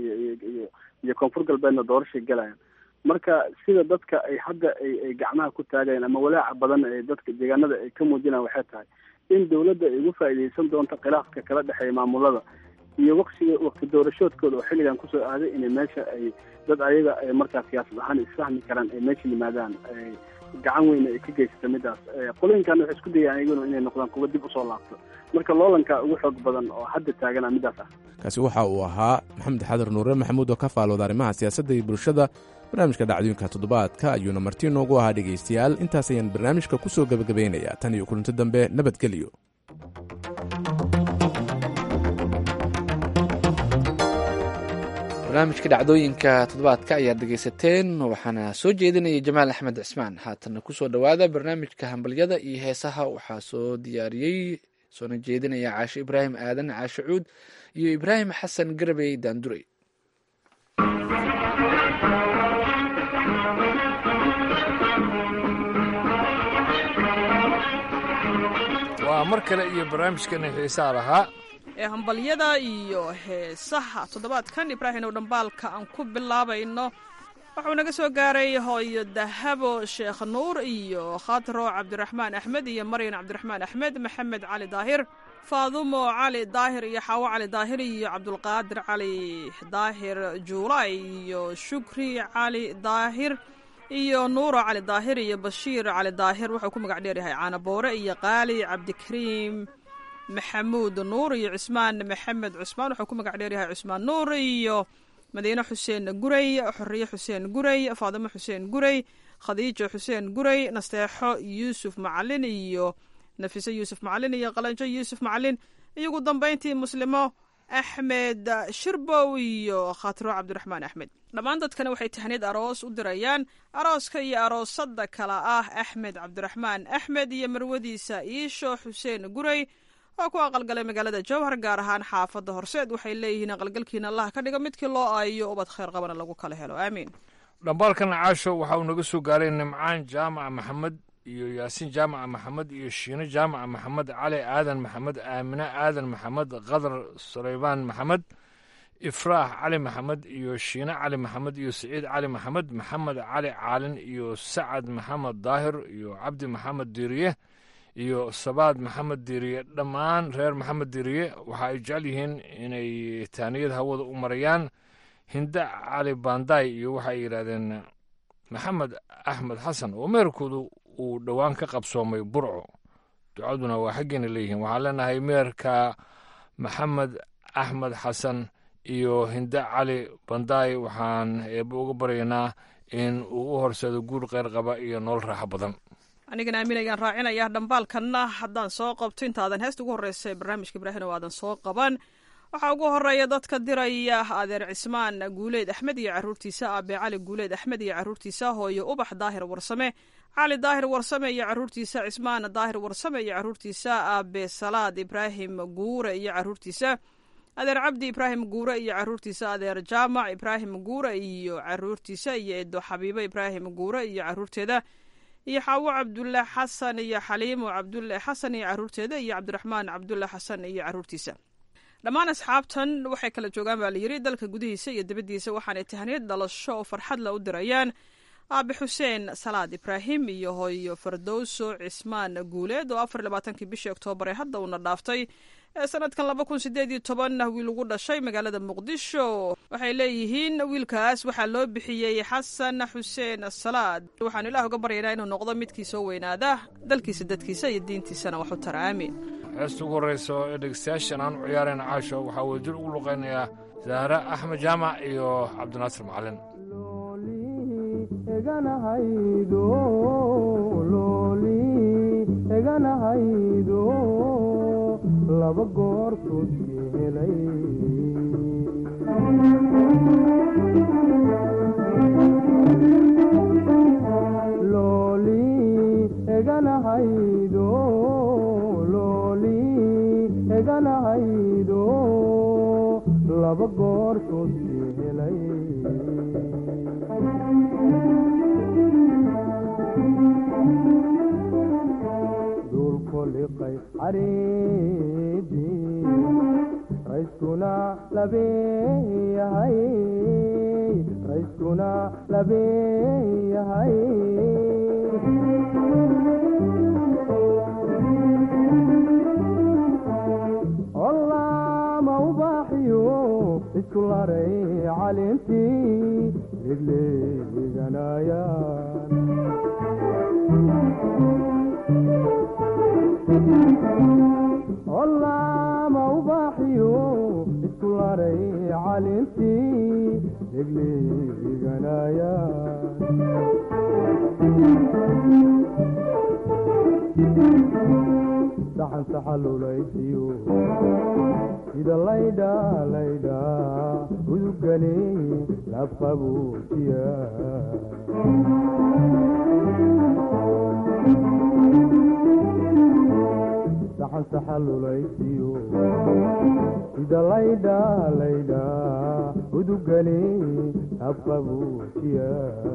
iyo iyo koonfur galbeedna doorashay galayaan marka sida dadka ay hadda ay ay gacmaha ku taagayaan ama walaaca badan ee dadka deegaanada ay ka muujinayaan waxay tahay in dowladda ay ugu faa'iideysan doonto khilaafka kala dhexeeya maamulada iyo waqtiga waqti doorashoodkooda oo xilligan kusoo aaday inay meesha ay dad ayaga ay markaa siyaasad ahaan isfahmi karaan ay meesha yimaadaan gacan weyna ay ka geysata midaas qolooyinkan waxay isku dayaan ayaguna inay noqdaan kuwa dib usoo laabto marka loolanka ugu xoog badan oo hadda taagana midaas ah kaasi waxa uu ahaa maxamed xadir nuure maxamuud oo ka faalooda arrimaha siyaasadda iyo bulshada barnaamijka dhacdooyinka toddobaadka ayuuna marti noogu ahaa dhegaystayaal intaas ayaan barnaamijka ku soo gebagabaynayaa tan iyo kulanti dambe nabadgelyo barnaamijka dhacdooyinka toddobaadka ayaad dhegaysateen waxaana soo jeedinayay jamaal axmed cismaan haatanna kusoo dhowaada barnaamijka hambalyada iyo heesaha waxaa soo diyaariyey soona jeedinaya caashe ibraahim aadan caashe cuud iyo ibraahim xasan garabey daandurey waa mar kale iyo barnaamijkeena xiisaa lahaa ee hambalyada iyo heesaha toddobaadkan ibraahim ow dhambaalka aan ku bilaabayno wuxuu naga soo gaaray hooyo dahabo sheekh nuur iyo khatro cabdiraxmaan axmed iyo maryan cabdiraxmaan axmed maxamed cali daahir faadumo cali daahir iyo xaawo cali daahir iyo cabdulqaadir cali daahir juulay iyo shukri cali daahir iyo nuuro cali daahir iyo bashiir cali daahir wuxuu ku magac dheeryahay caanaboore iyo qaali cabdikariim maxamuud nuur iyo cusmaan maxamed cusmaan wuxuu ku magac dheeryahay cusmaan nuur iyo madiine xuseen guray xoriye xuseen guray faadimo xuseen guray khadiijo xuseen guray nasteexo yuusuf macalin iyo nafiso yuusuf macalin iyo qalanjo yuusuf macalin iyo ugu dambayntii muslimo axmed shirbow iyo khatro cabdiraxmaan axmed dhammaan dadkana waxay tahniyad aroos u dirayaan arooska iyo aroosada kala ah axmed cabdiraxmaan axmed iyo marwadiisa iisho xuseen gurey oo ku aqalgalay magaalada jowhar gaar ahaan xaafadda horseed waxay leeyihiin aqalgalkiina allah ka dhigo midkii loo aayo ubad khayr qabana lagu kala helo aamiin dhambaalkan caasho waxa uu naga soo gaaray nimcaan jaamaca maxamed iyo yaasiin jaamaca maxamed iyo shiino jaamaca maxamed cali aadan maxamed aamine aadan maxamed khadar sulaymaan maxamed ifraax cali maxamed iyo shiine cali maxamed iyo siciid cali maxamed maxamed cali caalin iyo sacad maxamed daahir iyo cabdi maxamed diiriye iyo sabaad maxamed diiriye dhammaan reer maxamed diiriye waxa ay jecel yihiin inay taaniyad hawada u marayaan hinda cali banday iyo waxa ay yidhaahdeen maxamed axmed xasan oo meerkoodu uu dhowaan ka qabsoomay burco ducaduna waa xaggeena leeyihiin waxaan leenahay meerka maxamed axmed xasan iyo hinda cali banday waxaan eebba uga baryaynaa in uu u horseedo guur kheyr qaba iyo nolol raaxo badan anigana aamin ayaan raacinaya dhambaalkanna haddaan soo qabto intaadan heesta ugu horreysa ee barnaamijka ibraahim oo aadan soo qaban waxaa ugu horeeya dadka diraya adeer cismaan guuleed axmed iyo caruurtiisa aabe cali guuleed axmed iyo caruurtiisa hooyo ubax daahir warsame cali daahir warsame iyo caruurtiisa cismaan daahir warsame iyo caruurtiisa aabe salaad ibraahim guure iyo caruurtiisa adeer cabdi ibraahim guure iyo caruurtiisa adeer jaamac ibraahim guure iyo caruurtiisa iyo edo xabiibo ibraahim guure iyo caruurteeda iyo xaawo cabdulle xasan iyo xaliimo cabdulle xasan iyo caruurteeda iyo cabdiraxmaan cabdulle xasan iyo caruurtiisa dhammaan asxaabtan waxay kala joogaan baa layidhi dalka gudihiisa iyo dibaddiisa waxaanay tahniyad dhalasho oo farxad la u dirayaan aabe xuseen salaad ibraahim iyo hooyo fardowso cismaan guuleed oo afar labaatankii bishii oktoobar ee hadda uuna dhaaftay ee sanadkan laba kun sideed iyo toban wiil ugu dhashay magaalada muqdisho waxay leeyihiin wiilkaas waxaa loo bixiyey xasan xuseen salaad waxaanu ilaah uga baryaynaa inuu noqdo midkii soo weynaada dalkiisa dadkiisa iyo diintiisana wax u tara aamiin heesta ugu horreysa ee dhegeystayaashan aan u ciyaarayna caasho waxaa wadajir ugu luqaynayaa zahra axmed jaamac iyo cabdinaasir macalin eganahaydo laba goor tuudkii helay looli eganahaydo looli eganahaydo laba goor tuudkii helay duulkoliqay cariidii rayskuna labeeyahay rayskuna labeeyahay ollaama ubaaxiyo isku laray calintii ligleeganayaan ollaama ubaaxiyo isku laray calintii degleeganayaan saxan saxalulaysiyo sida laydha laydha udugani lafqabuujiya saxan saxalulaysiyo sida laydha laydha udugani habqabuujiya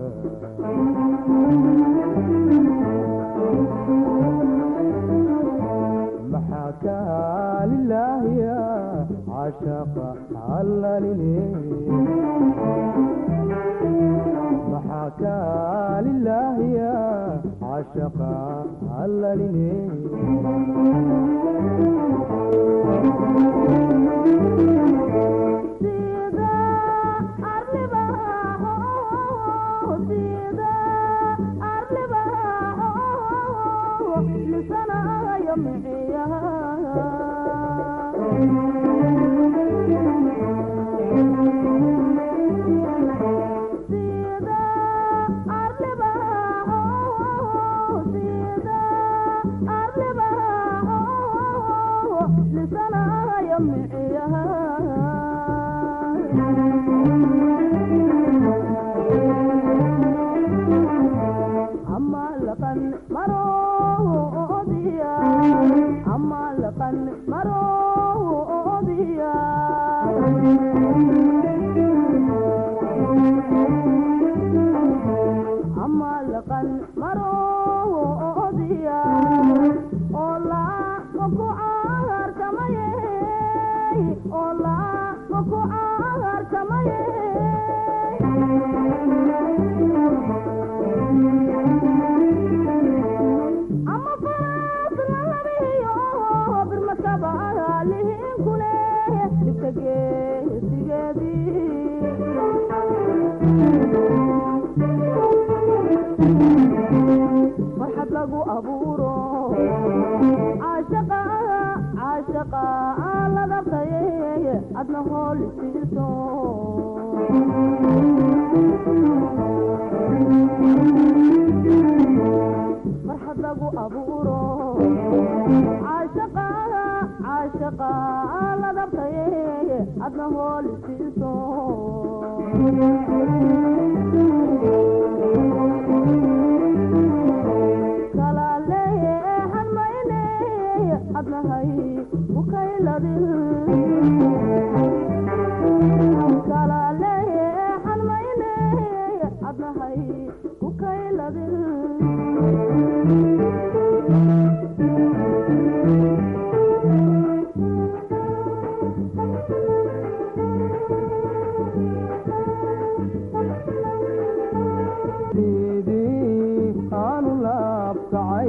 maxaa kaalilaahiya cashaqa allalini maxaa kaalilaahiya cashaqa allalini laqan maroodiya ama laqan maroodiya oo laama ku caarkamaye oo laama ku caarkamaye ama faras lalabiyo birmakaba lihinkule dhibka geesigeedii farxad lagu abuuro caashaqa caashaqa ladabtaye adna hool isiiso farxad lagu abuuro caashaqa caashaqa ladabtaye adna hool isiiso kalaalehan mayne adnahay ukayladin kalaalehan mayne adnahay ukayladin sidii aanu laabkacay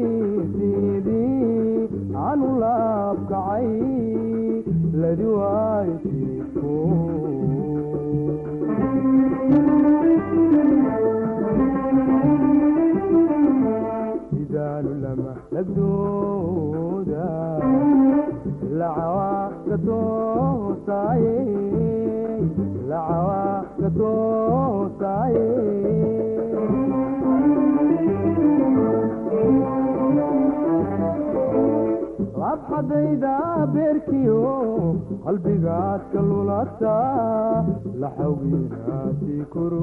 sidii aanu laabkacay ladi waayo jiifku sidaanu lama lagdooda lacawaa gatoosaye lacawaa gatoosaye labxadayda beerkiyo qalbigaad ka lulata laxawgiinaasi koro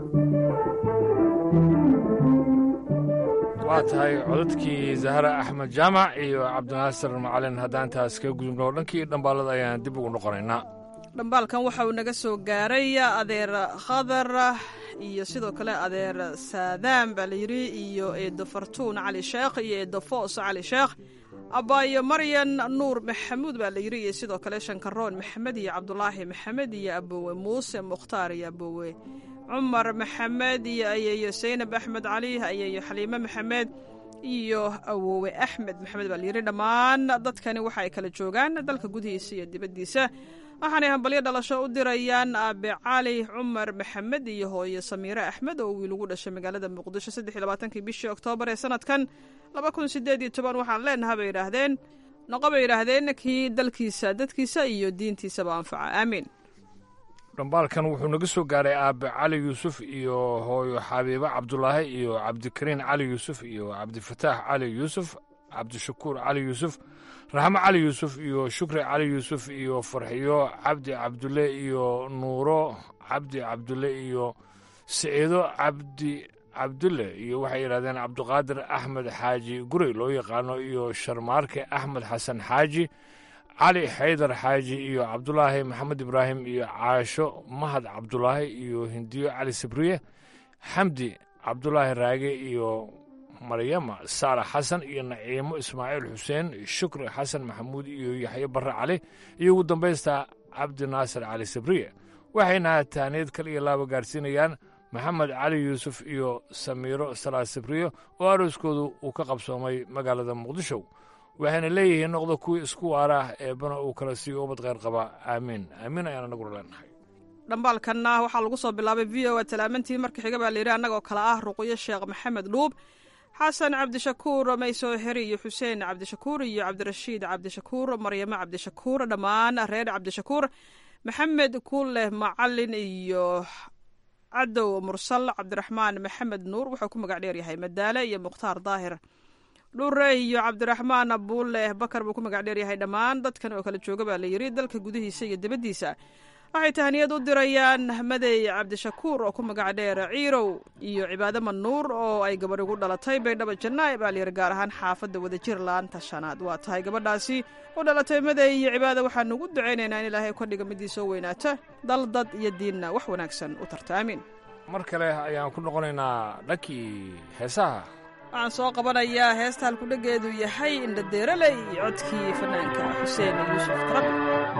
waa tahay codadkii zahra axmed jaamac iyo cabdinaasir macalin haddaan taas kaga gudubno dhankii dhambaalada ayaan dib ugu noqonaynaa dhambaalkan waxa uu naga soo gaaray adeer khadar iyo sidoo kale adeer saadaan baa la yidhi iyo eedo fartuun cali sheekh iyo eedo foos cali sheekh abaayo maryan nuur maxamuud baa la yidhi iyo sidoo kale shankaroon maxamed iyo cabdulaahi maxamed iyo abowe muuse mukhtaar iyo abowe cumar maxamed iyo ayeeyo saynab axmed cali ayeeyo xaliime maxamed iyo awowe axmed maxamed baa layidhi dhammaan dadkani waxa ay kala joogaan dalka gudihiisa iyo dibaddiisa waxaanay hambalyo dhalasho u dirayaan aabe cali cumar maxamed iyo hooye samiire axmed oo wiil ugu dhashay magaalada muqdisho saddex iyo labaatankii bishii oktoobar ee sanadkan laba kun sideed iyo toban waxaan leenaha bay yidhaahdeen noqo bay yidhaahdeen kii dalkiisa dadkiisa iyo diintiisaba anfaca aamiin dhambaalkan wuxuu naga soo gaaray aabe cali yuusuf iyo hooyo xabiibo cabdulaahi iyo cabdikariin cali yuusuf iyo cabdifataax cali yuusuf cabdishakuur cali yuusuf raxmo cali yuusuf iyo shukri cali yuusuf iyo farxiyo cabdi cabdulle iyo nuuro cabdi cabdulle iyo siciido cabdi cabdulle iyo waxay yidhahdeen cabdiqaadir axmed xaaji gurey loo yaqaano iyo sharmaarke axmed xasan xaaji cali xaydar xaaji iyo cabdulaahi maxamed ibraahim iyo caasho mahad cabdulaahi iyo hindiyo cali sabriye xamdi cabdulaahi raage iyo maryama saalax xasan iyo naciimo ismaaciil xuseen shukri xasan maxamuud iyo yaxyo barre cali iyo ugu dambaysta cabdi naasir cali sabriye waxayna taaniyad kal iyo laaba gaarsiinayaan maxamed cali yuusuf iyo samiiro salaad sabriye oo arooskoodu uu ka qabsoomay magaalada muqdisho waxayna leeyihiin noqda kuwii isku waaraah eebbana uu kala siiyo ubad kheyr qaba aamiin aamiin ayaana nagula leenahay dhambaalkanna waxaa lagu soo bilaabay v o a talaamantii marka xiga baa layidhi annagoo kale ah ruqyo sheekh maxamed dhuub xasan cabdishakuur maysoo heri iyo xuseen cabdishakuur iyo cabdirashiid cabdishakuur maryamo cabdishakuur dhammaan reer cabdishakuur maxamed kuuleh macalin iyo cadow mursal cabdiraxmaan maxamed nuur wuxuu ku magac dheer yahay madaale iyo mukhtaar daahir dhure iyo cabdiraxmaan buuleh bakar buu ku magac dheer yahay dhammaan dadkan oo kala jooga baa layidhi dalka gudihiisa iyo dibaddiisa waxay tahaniyad u dirayaan madey cabdishakuur oo ku magac dheer ciirow iyo cibaado manuur oo ay gabadh ugu dhalatay baydhabo janaa'i baa layidhi gaar ahaan xaafadda wadajir laanta shanaad waa tahay gabadhaasi u dhalatay madey iyo cibaado waxaanu ugu ducaynaynaa in ilaahay ka dhiga midii soo weynaata dal dad iyo diinna wax wanaagsan u tarta aamin mar kale ayaan ku noqonaynaa dhankii heesaha waxaan soo qabanayaa heesta halkudhegeedu yahay indhadeeraley codkii fanaanka xuseen yuusuf tarabi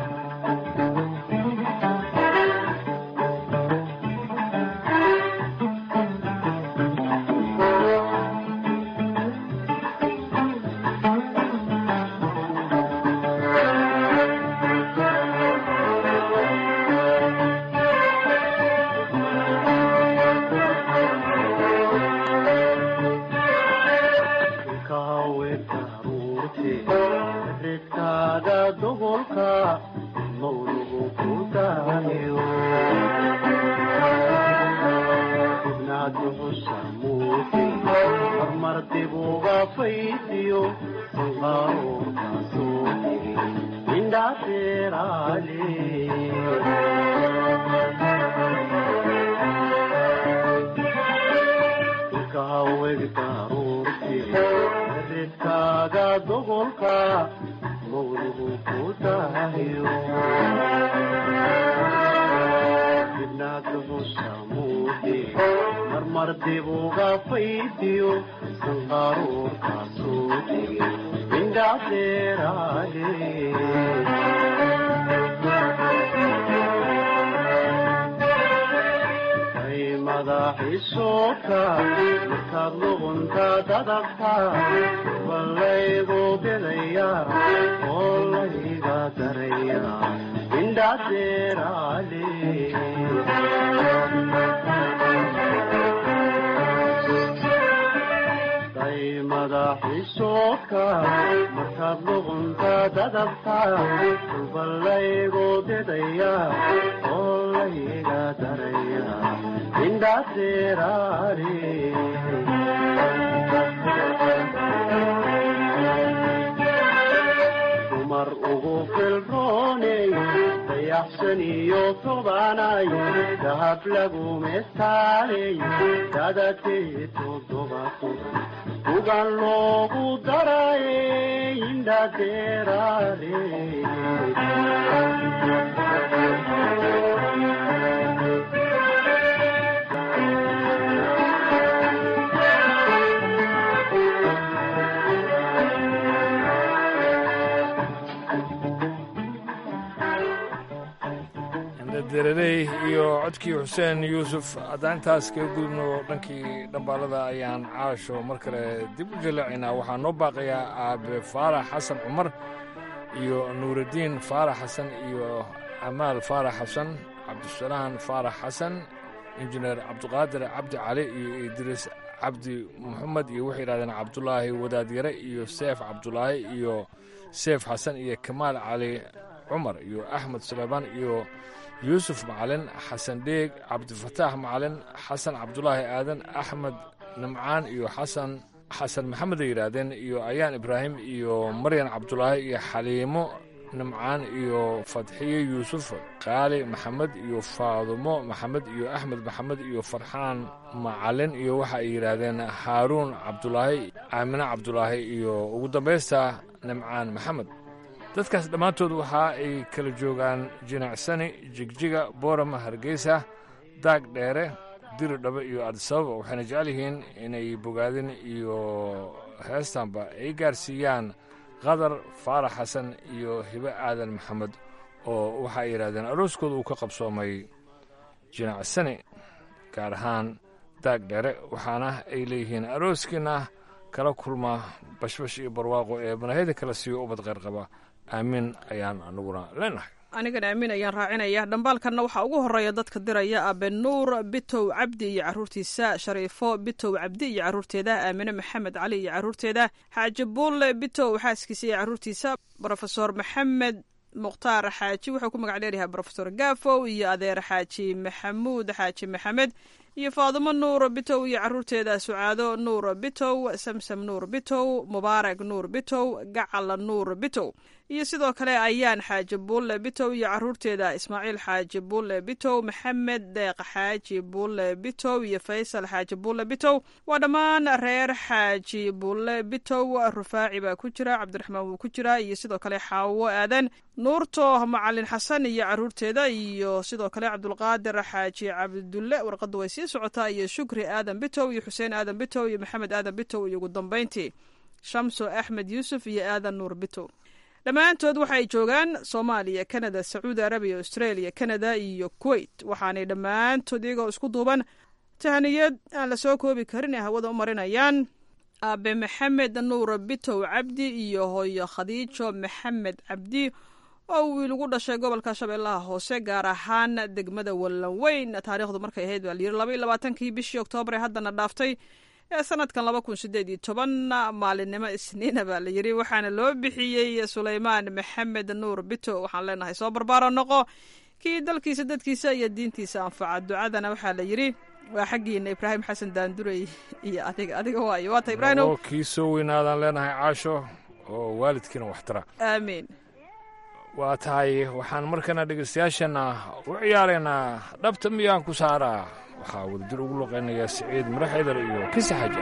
dereley iyo codkii xuseen yuusuf haddaan intaas kaga gudubno dhankii dhambaalada ayaan caasho mar kale dib u jaleecaynaa waxaa noo baaqayaa aabe faarax xasan cumar iyo nuuraddiin faarax xasan iyo amaal faarax xasan cabdisalaan faarax xasan injineer cabdiqaadir cabdi cali iyo idriis cabdi moxamed iyo waxay yidhahdeen cabdulaahi wadaadyare iyo seef cabdulaahi iyo seef xasan iyo kamaal cali cumar iyo axmed suleymaan iyo yuusuf macalin xasan dheeg cabdifataax macalin xasan cabdulaahi aadan axmed nimcaan iyo xasan xasan maxamed ay yidhaahdeen iyo ayaan ibraahim iyo maryan cabdulaahi iyo xaliimo nimcaan iyo fadxiye yuusuf qaali maxamed iyo faadumo maxamed iyo axmed maxamed iyo farxaan macalin iyo waxa ay yidhaahdeen haaruun cabdulaahi aamine cabdulaahi iyo ugu dambaysta nimcaan maxamed dadkaas dhammaantood waxa ay kala joogaan jinacsani jigjiga boorama hargeysa daag dheere diri dhabe iyo adisababa waxayna jecel yihiin inay bogaadin iyo heestanba ay gaarsiiyaan qadar faarax xasan iyo hibe aadan maxamed oo waxa ay yidhahdeen arooskooda uu ka qabsoomay jinacsani gaar ahaan daag dheere waxaana ay leeyihiin arooskiina kala kulma bashbash iyo barwaaqo ee manahida kala siiyo ubad qeyr qaba aamin ayaan aniguna leenahay anigana aamin ayaan raacinaya dhambaalkanna waxaa ugu horeeya dadka diraya abe nuur bitow cabdi iyo caruurtiisa shariifo bitow cabdi iyo caruurteeda aamine maxamed cali iyo caruurteeda xaaji buulle bitow xaaskiisa iyo caruurtiisa rofesor maxamed mukhtaar xaaji wuxuu ku magac dheeryahay rofesor gaafow iyo adeer xaaji maxamuud xaaji maxamed iyo faadumo nuur bitow iyo caruurteeda sucaado nuur bitow samsam nuur bitow mubaarak nuur bitow gacal nuur bitow iyo sidoo kale ayaan xaaji buulle bitow iyo caruurteeda ismaaciil xaaji buulle bitow maxamed deeq xaaji buulle bitow iyo faysal xaaji buulle bitow waa dhammaan reer xaaji buulle bitow rufaaci baa ku jira cabdiraxmaan wuu ku jira iyo sidoo kale xaawo aadan nuurto macalin xasan iyo caruurteeda iyo sidoo kale cabdulqaadir xaaji cabdulle warqadda way sii socotaa iyo shukri aadan bitow iyo xuseen aadan bitow iyo maxamed aadan bitow iyo ugu dambeyntii shamso axmed yuusuf iyo aadan nuur bitow dhammaantood waxay joogaan soomaaliya kanada sacuudi arabiya australia kanada iyo kuwait waxaanay dhammaantood iyagoo isku duuban tahaniyad aan la soo koobi karin ee hawada u marinayaan aabe maxamed nuur bitow cabdi iyo hooyo khadiijo maxamed cabdi oo wiil ugu dhashay gobolka shabeellaha hoose gaar ahaan degmada wallanweyn taariikhdu markay ahayd baa layiri laba iyo labaatankii bishii oktoobar ee haddana dhaaftay ee sanadkan laba kun sideed iyo toban maalinimo isniina baa la yiri waxaana loo bixiyey suleymaan maxamed nuur bito waxaan leenahay soo barbaaro noqo kii dalkiisa dadkiisa iyo diintiisa anfaca ducadana waxaa la yiri waa xaggiina ibraahim xasan daandurey iyo adiga adiga waayo waata ibraahim oo kii soo weynaadaan leenahay caasho oo waalidkiina waxtara aamiin waa tahay waxaan markana dhegaystayaashana u ciyaaraynaa dhabta miyaan ku saaraa waxaa wadajir ugu luqaynayaa siciid maraxeedar iyo kisi xaja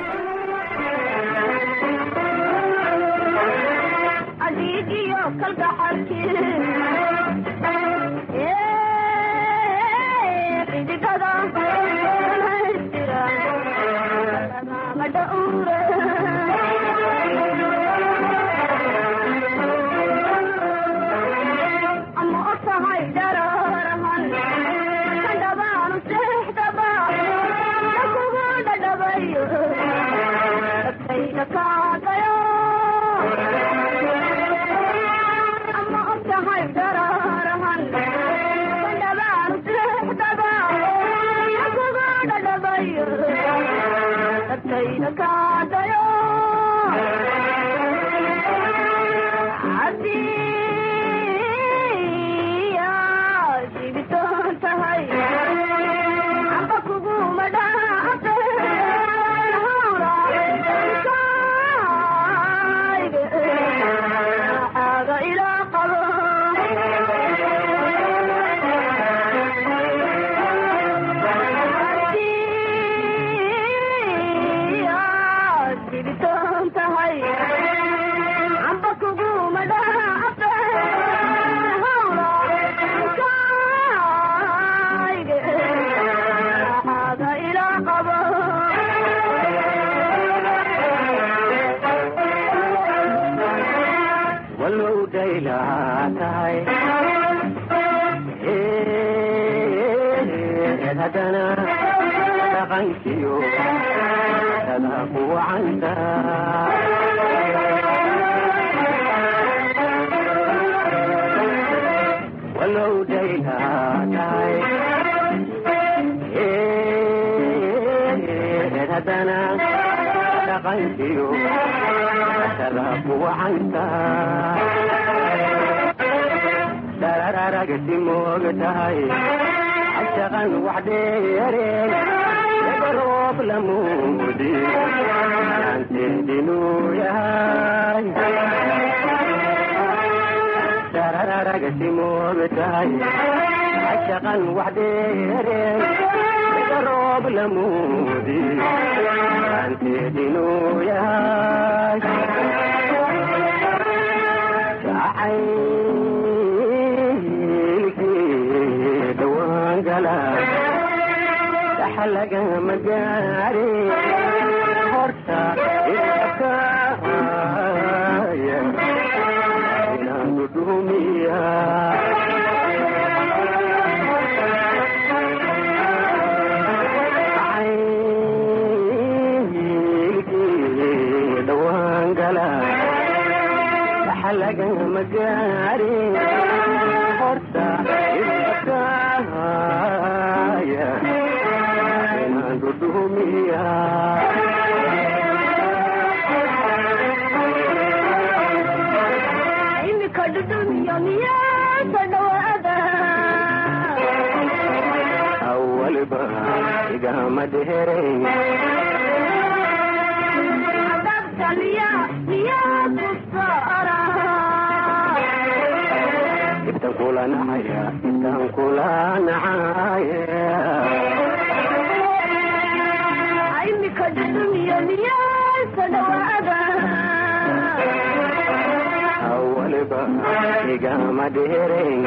waliba igama dheerayn ibtan kula nacaya ibtan kula nacaya imika dudumiyo miyaysa dhawaada waliba igama dheerayn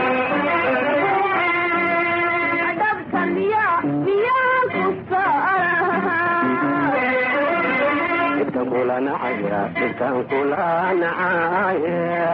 dhabta miya miyaan ku saara ibtan kula nacaya ibtan kula nacaya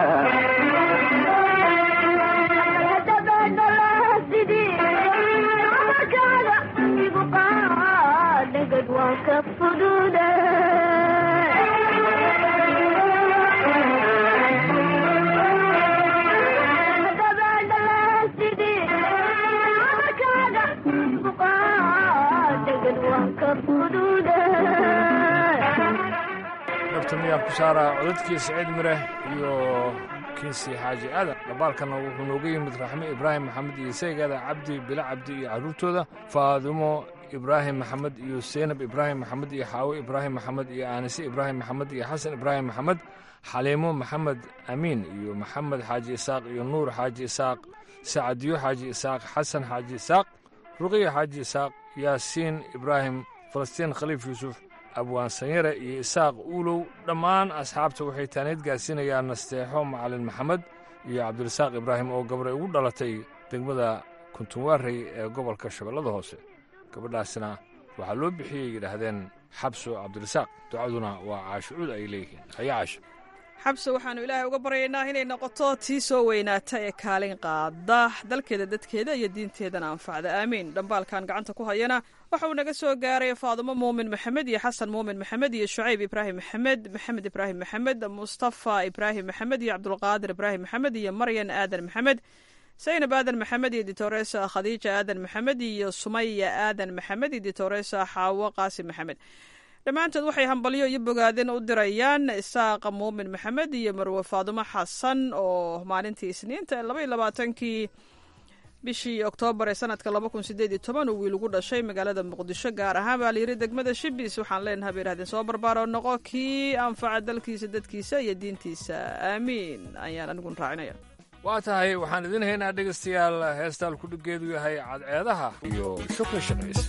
dhabta miyaa ku saara codadkii saciid mire iyo kinsi xaaji aadan dhambaalkana wuxuu nooga yimid raxme ibraahim maxamed iyo seegaada cabdi bila cabdi iyo carruurtooda faadimo ibraahim maxamed iyo seynab ibraahim maxamed iyo xaawo ibraahim maxamed iyo aanise ibraahim maxamed iyo xasan ibraahim maxamed xaliimo maxamed amiin iyo maxamed xaaji isaaq iyo nuur xaaji isaaq sacadiyo xaaji isaaq xasan xaaji isaaq ruqiya xaaji isaaq yaasiin ibraahim falastiin khaliif yuusuf abwaan sanyare iyo isaaq uulow dhammaan asxaabta waxay taaneed gaarsiinayaan nasteexo macalin maxamed iyo cabdirasaaq ibraahim oo gabray ugu dhalatay degmada kuntunwaarey ee gobolka shabeellada hoose gabadhaasna waxaa loo bixiyey yidhaahdeen xabso cabdirasaaq ducaduna waa caashucuud ay leeyihiin haya caasho xabse waxaannu ilaahay uga baryaynaa inay noqoto tii soo weynaata ee kaalin qaada dalkeeda dadkeeda iyo diinteedana anfacda aamiin dhambaalkan gacanta ku hayana waxa uu naga soo gaaray faadumo muumin maxamed iyo xasan muumin maxamed iyo shucayb ibraahim maxamed maxamed ibraahim maxamed mustafa ibraahim maxamed iyo cabdulqaadir ibraahim maxamed iyo maryan aadan maxamed saynab aadan maxamed iyo ditoresa khadiija aadan maxamed iyo sumaya aadan maxamed iyo ditoresa xaawo qaasim maxamed dhammaantood waxay hambalyo iyo bogaadin u dirayaan isaaqa muumin maxamed iyo marwe faadumo xasan oo maalintii isniinta laba iyo labaatankii bishii oktoobar ee sanadka laba kun sideed iyo toban uu wiil ugu dhashay magaalada muqdisho gaar ahaan baa layidhi degmada shibis waxaan leenahay bay yidhahdeen soo barbaaro noqo kii anfaca dalkiisa dadkiisa iyo diintiisa aamiin ayaan anigun raacinaya waa tahay waxaan idin haynaa dhegaystayaal heestaan kudhigeedu yahay cadceedaha iyo shukri shaqaysa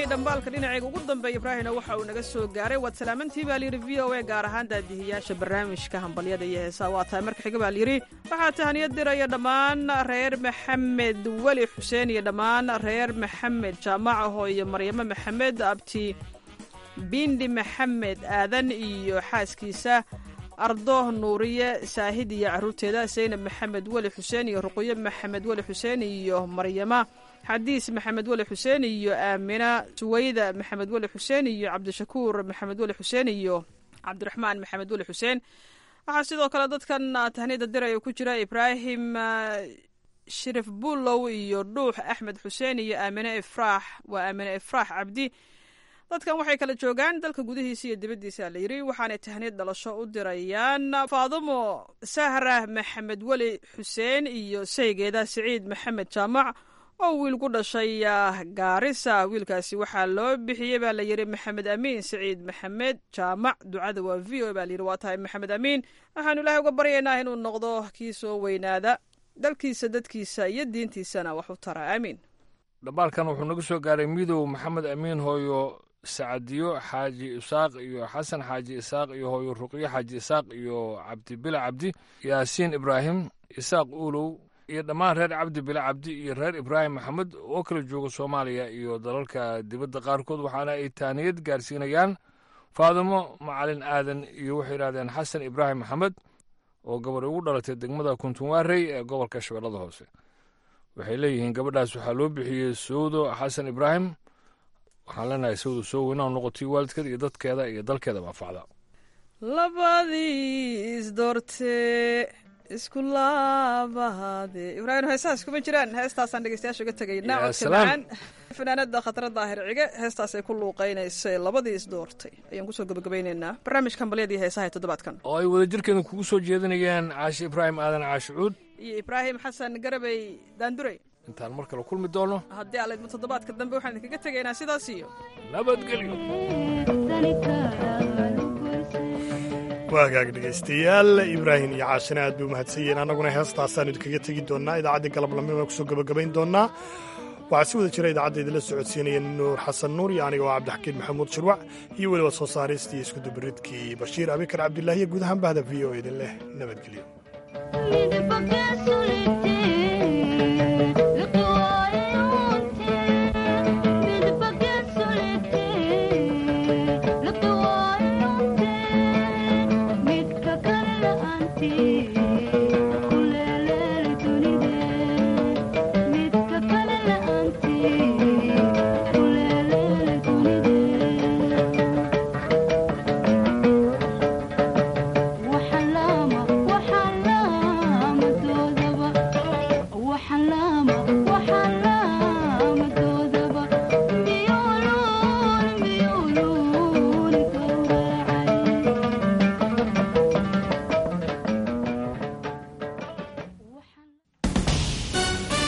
dhambaalka dhinacayga ugu dambeeya ibraahimna waxa uu naga soo gaaray waad salaamantii baa layidhi v o a gaar ahaan daadihiyaasha barnaamijka hambalyada iyo heesaa waa tahay marka xiga baa layidhi waxaa tahaniyad diraya dhammaan reer maxamed weli xuseen iyo dhammaan reer maxamed jaamacaho iyo maryamo maxamed abti bindi maxamed aadan iyo xaaskiisa ardo nuuriye saahid iyo caruurteeda saynab maxamed weli xuseen iyo ruqyo maxamed weli xuseen iyo maryama xadiis maxamed weli xuseen iyo aamina suwayda maxamed weli xuseen iyo cabdishakuur maxamed weli xuseen iyo cabdiraxmaan maxamed weli xuseen waxaa sidoo kale dadkan tahniyada diraya ku jira ibraahim shirif bulow iyo dhuux axmed xuseen iyo aamine ifraax waa aamine ifraax cabdi dadkan waxay kala joogaan dalka gudihiisa iyo dibaddiisa la yidhi waxaanay tahniyad dhalasho u dirayaan faadumo sahra maxamed weli xuseen iyo saygeeda siciid maxamed jaamac oo wiil ku dhashay gaarisa wiilkaasi waxaa loo bixiyey baa la yidhi maxamed amiin siciid maxamed jaamac ducada waa v o baa layidhi waa tahay maxamed amiin waxaanu ilaahay uga baryaynaa inuu noqdo kii soo weynaada dalkiisa dadkiisa iyo diintiisana wax u tara aamiin dhambaalkan wuxuu naga soo gaaray midow maxamed amiin hooyo sacadiyo xaaji isaaq iyo xasan xaaji isaaq iyo hooyo ruqyo xaaji isaaq iyo cabdibila cabdi yaasiin ibraahim isaaq uulow iyo dhammaan reer cabdi bila cabdi iyo reer ibraahim maxamed oo kala jooga soomaaliya iyo dalalka dibadda qaarkood waxaana ay taaniyad gaarsiinayaan faadimo macalin aadan iyo waxay yidhahdeen xasan ibraahim maxamed oo gabar ugu dhalatay degmada kuntunwaarey ee gobolka shabeellada hoose waxay leeyihiin gabadhaas waxaa loo bixiyey sawdo xasan ibraahim waxaan leenahay sawdo soo weynaa noqotay waalidkeeda iyo dadkeeda iyo dalkeeda baafacda labadii isdoortee isku laabahade ibraahim heesahaas kuma jiraan heestaasaan dhegeystayaasha uga tegaynaa Yaa codka salaam. macaan fanaanada khatara daahir cige heestaasay ku luuqeynaysay labadii isdoortay ayaan kusoo gabagabayneynaa barnaamijka hambalyadii heesaha ee toddobaadkan oo ay wadajirkeeda kugu soo jeedinayaan caashi ibraahim aadan caashi cuud iyo ibraahim xasan garabey daandurey intaan mar kale kulmi doono haddii alaydmo toddobaadka dambe waxaan idinkaga tegaynaa sidaas iyo nabadgelyo waa hagaag dhegaystayaal ibraahim iyo caashina aad bay u mahadsan yihiin annaguna heestaasaan idinkaga tegi doonnaa idaacaddii galablamima kusoo gebagabayn doonnaa waxaa si wada jira idaacadda idinla socodsiinaya nuur xasan nuur iyo aniga oo cabdixakiin maxamuud shirwac iyo weliba soo saaristii iskudubaridkii bashiir abikar cabdilaahi iyo guud ahaan bahda v o idin leh nabadgelyo waxaan laama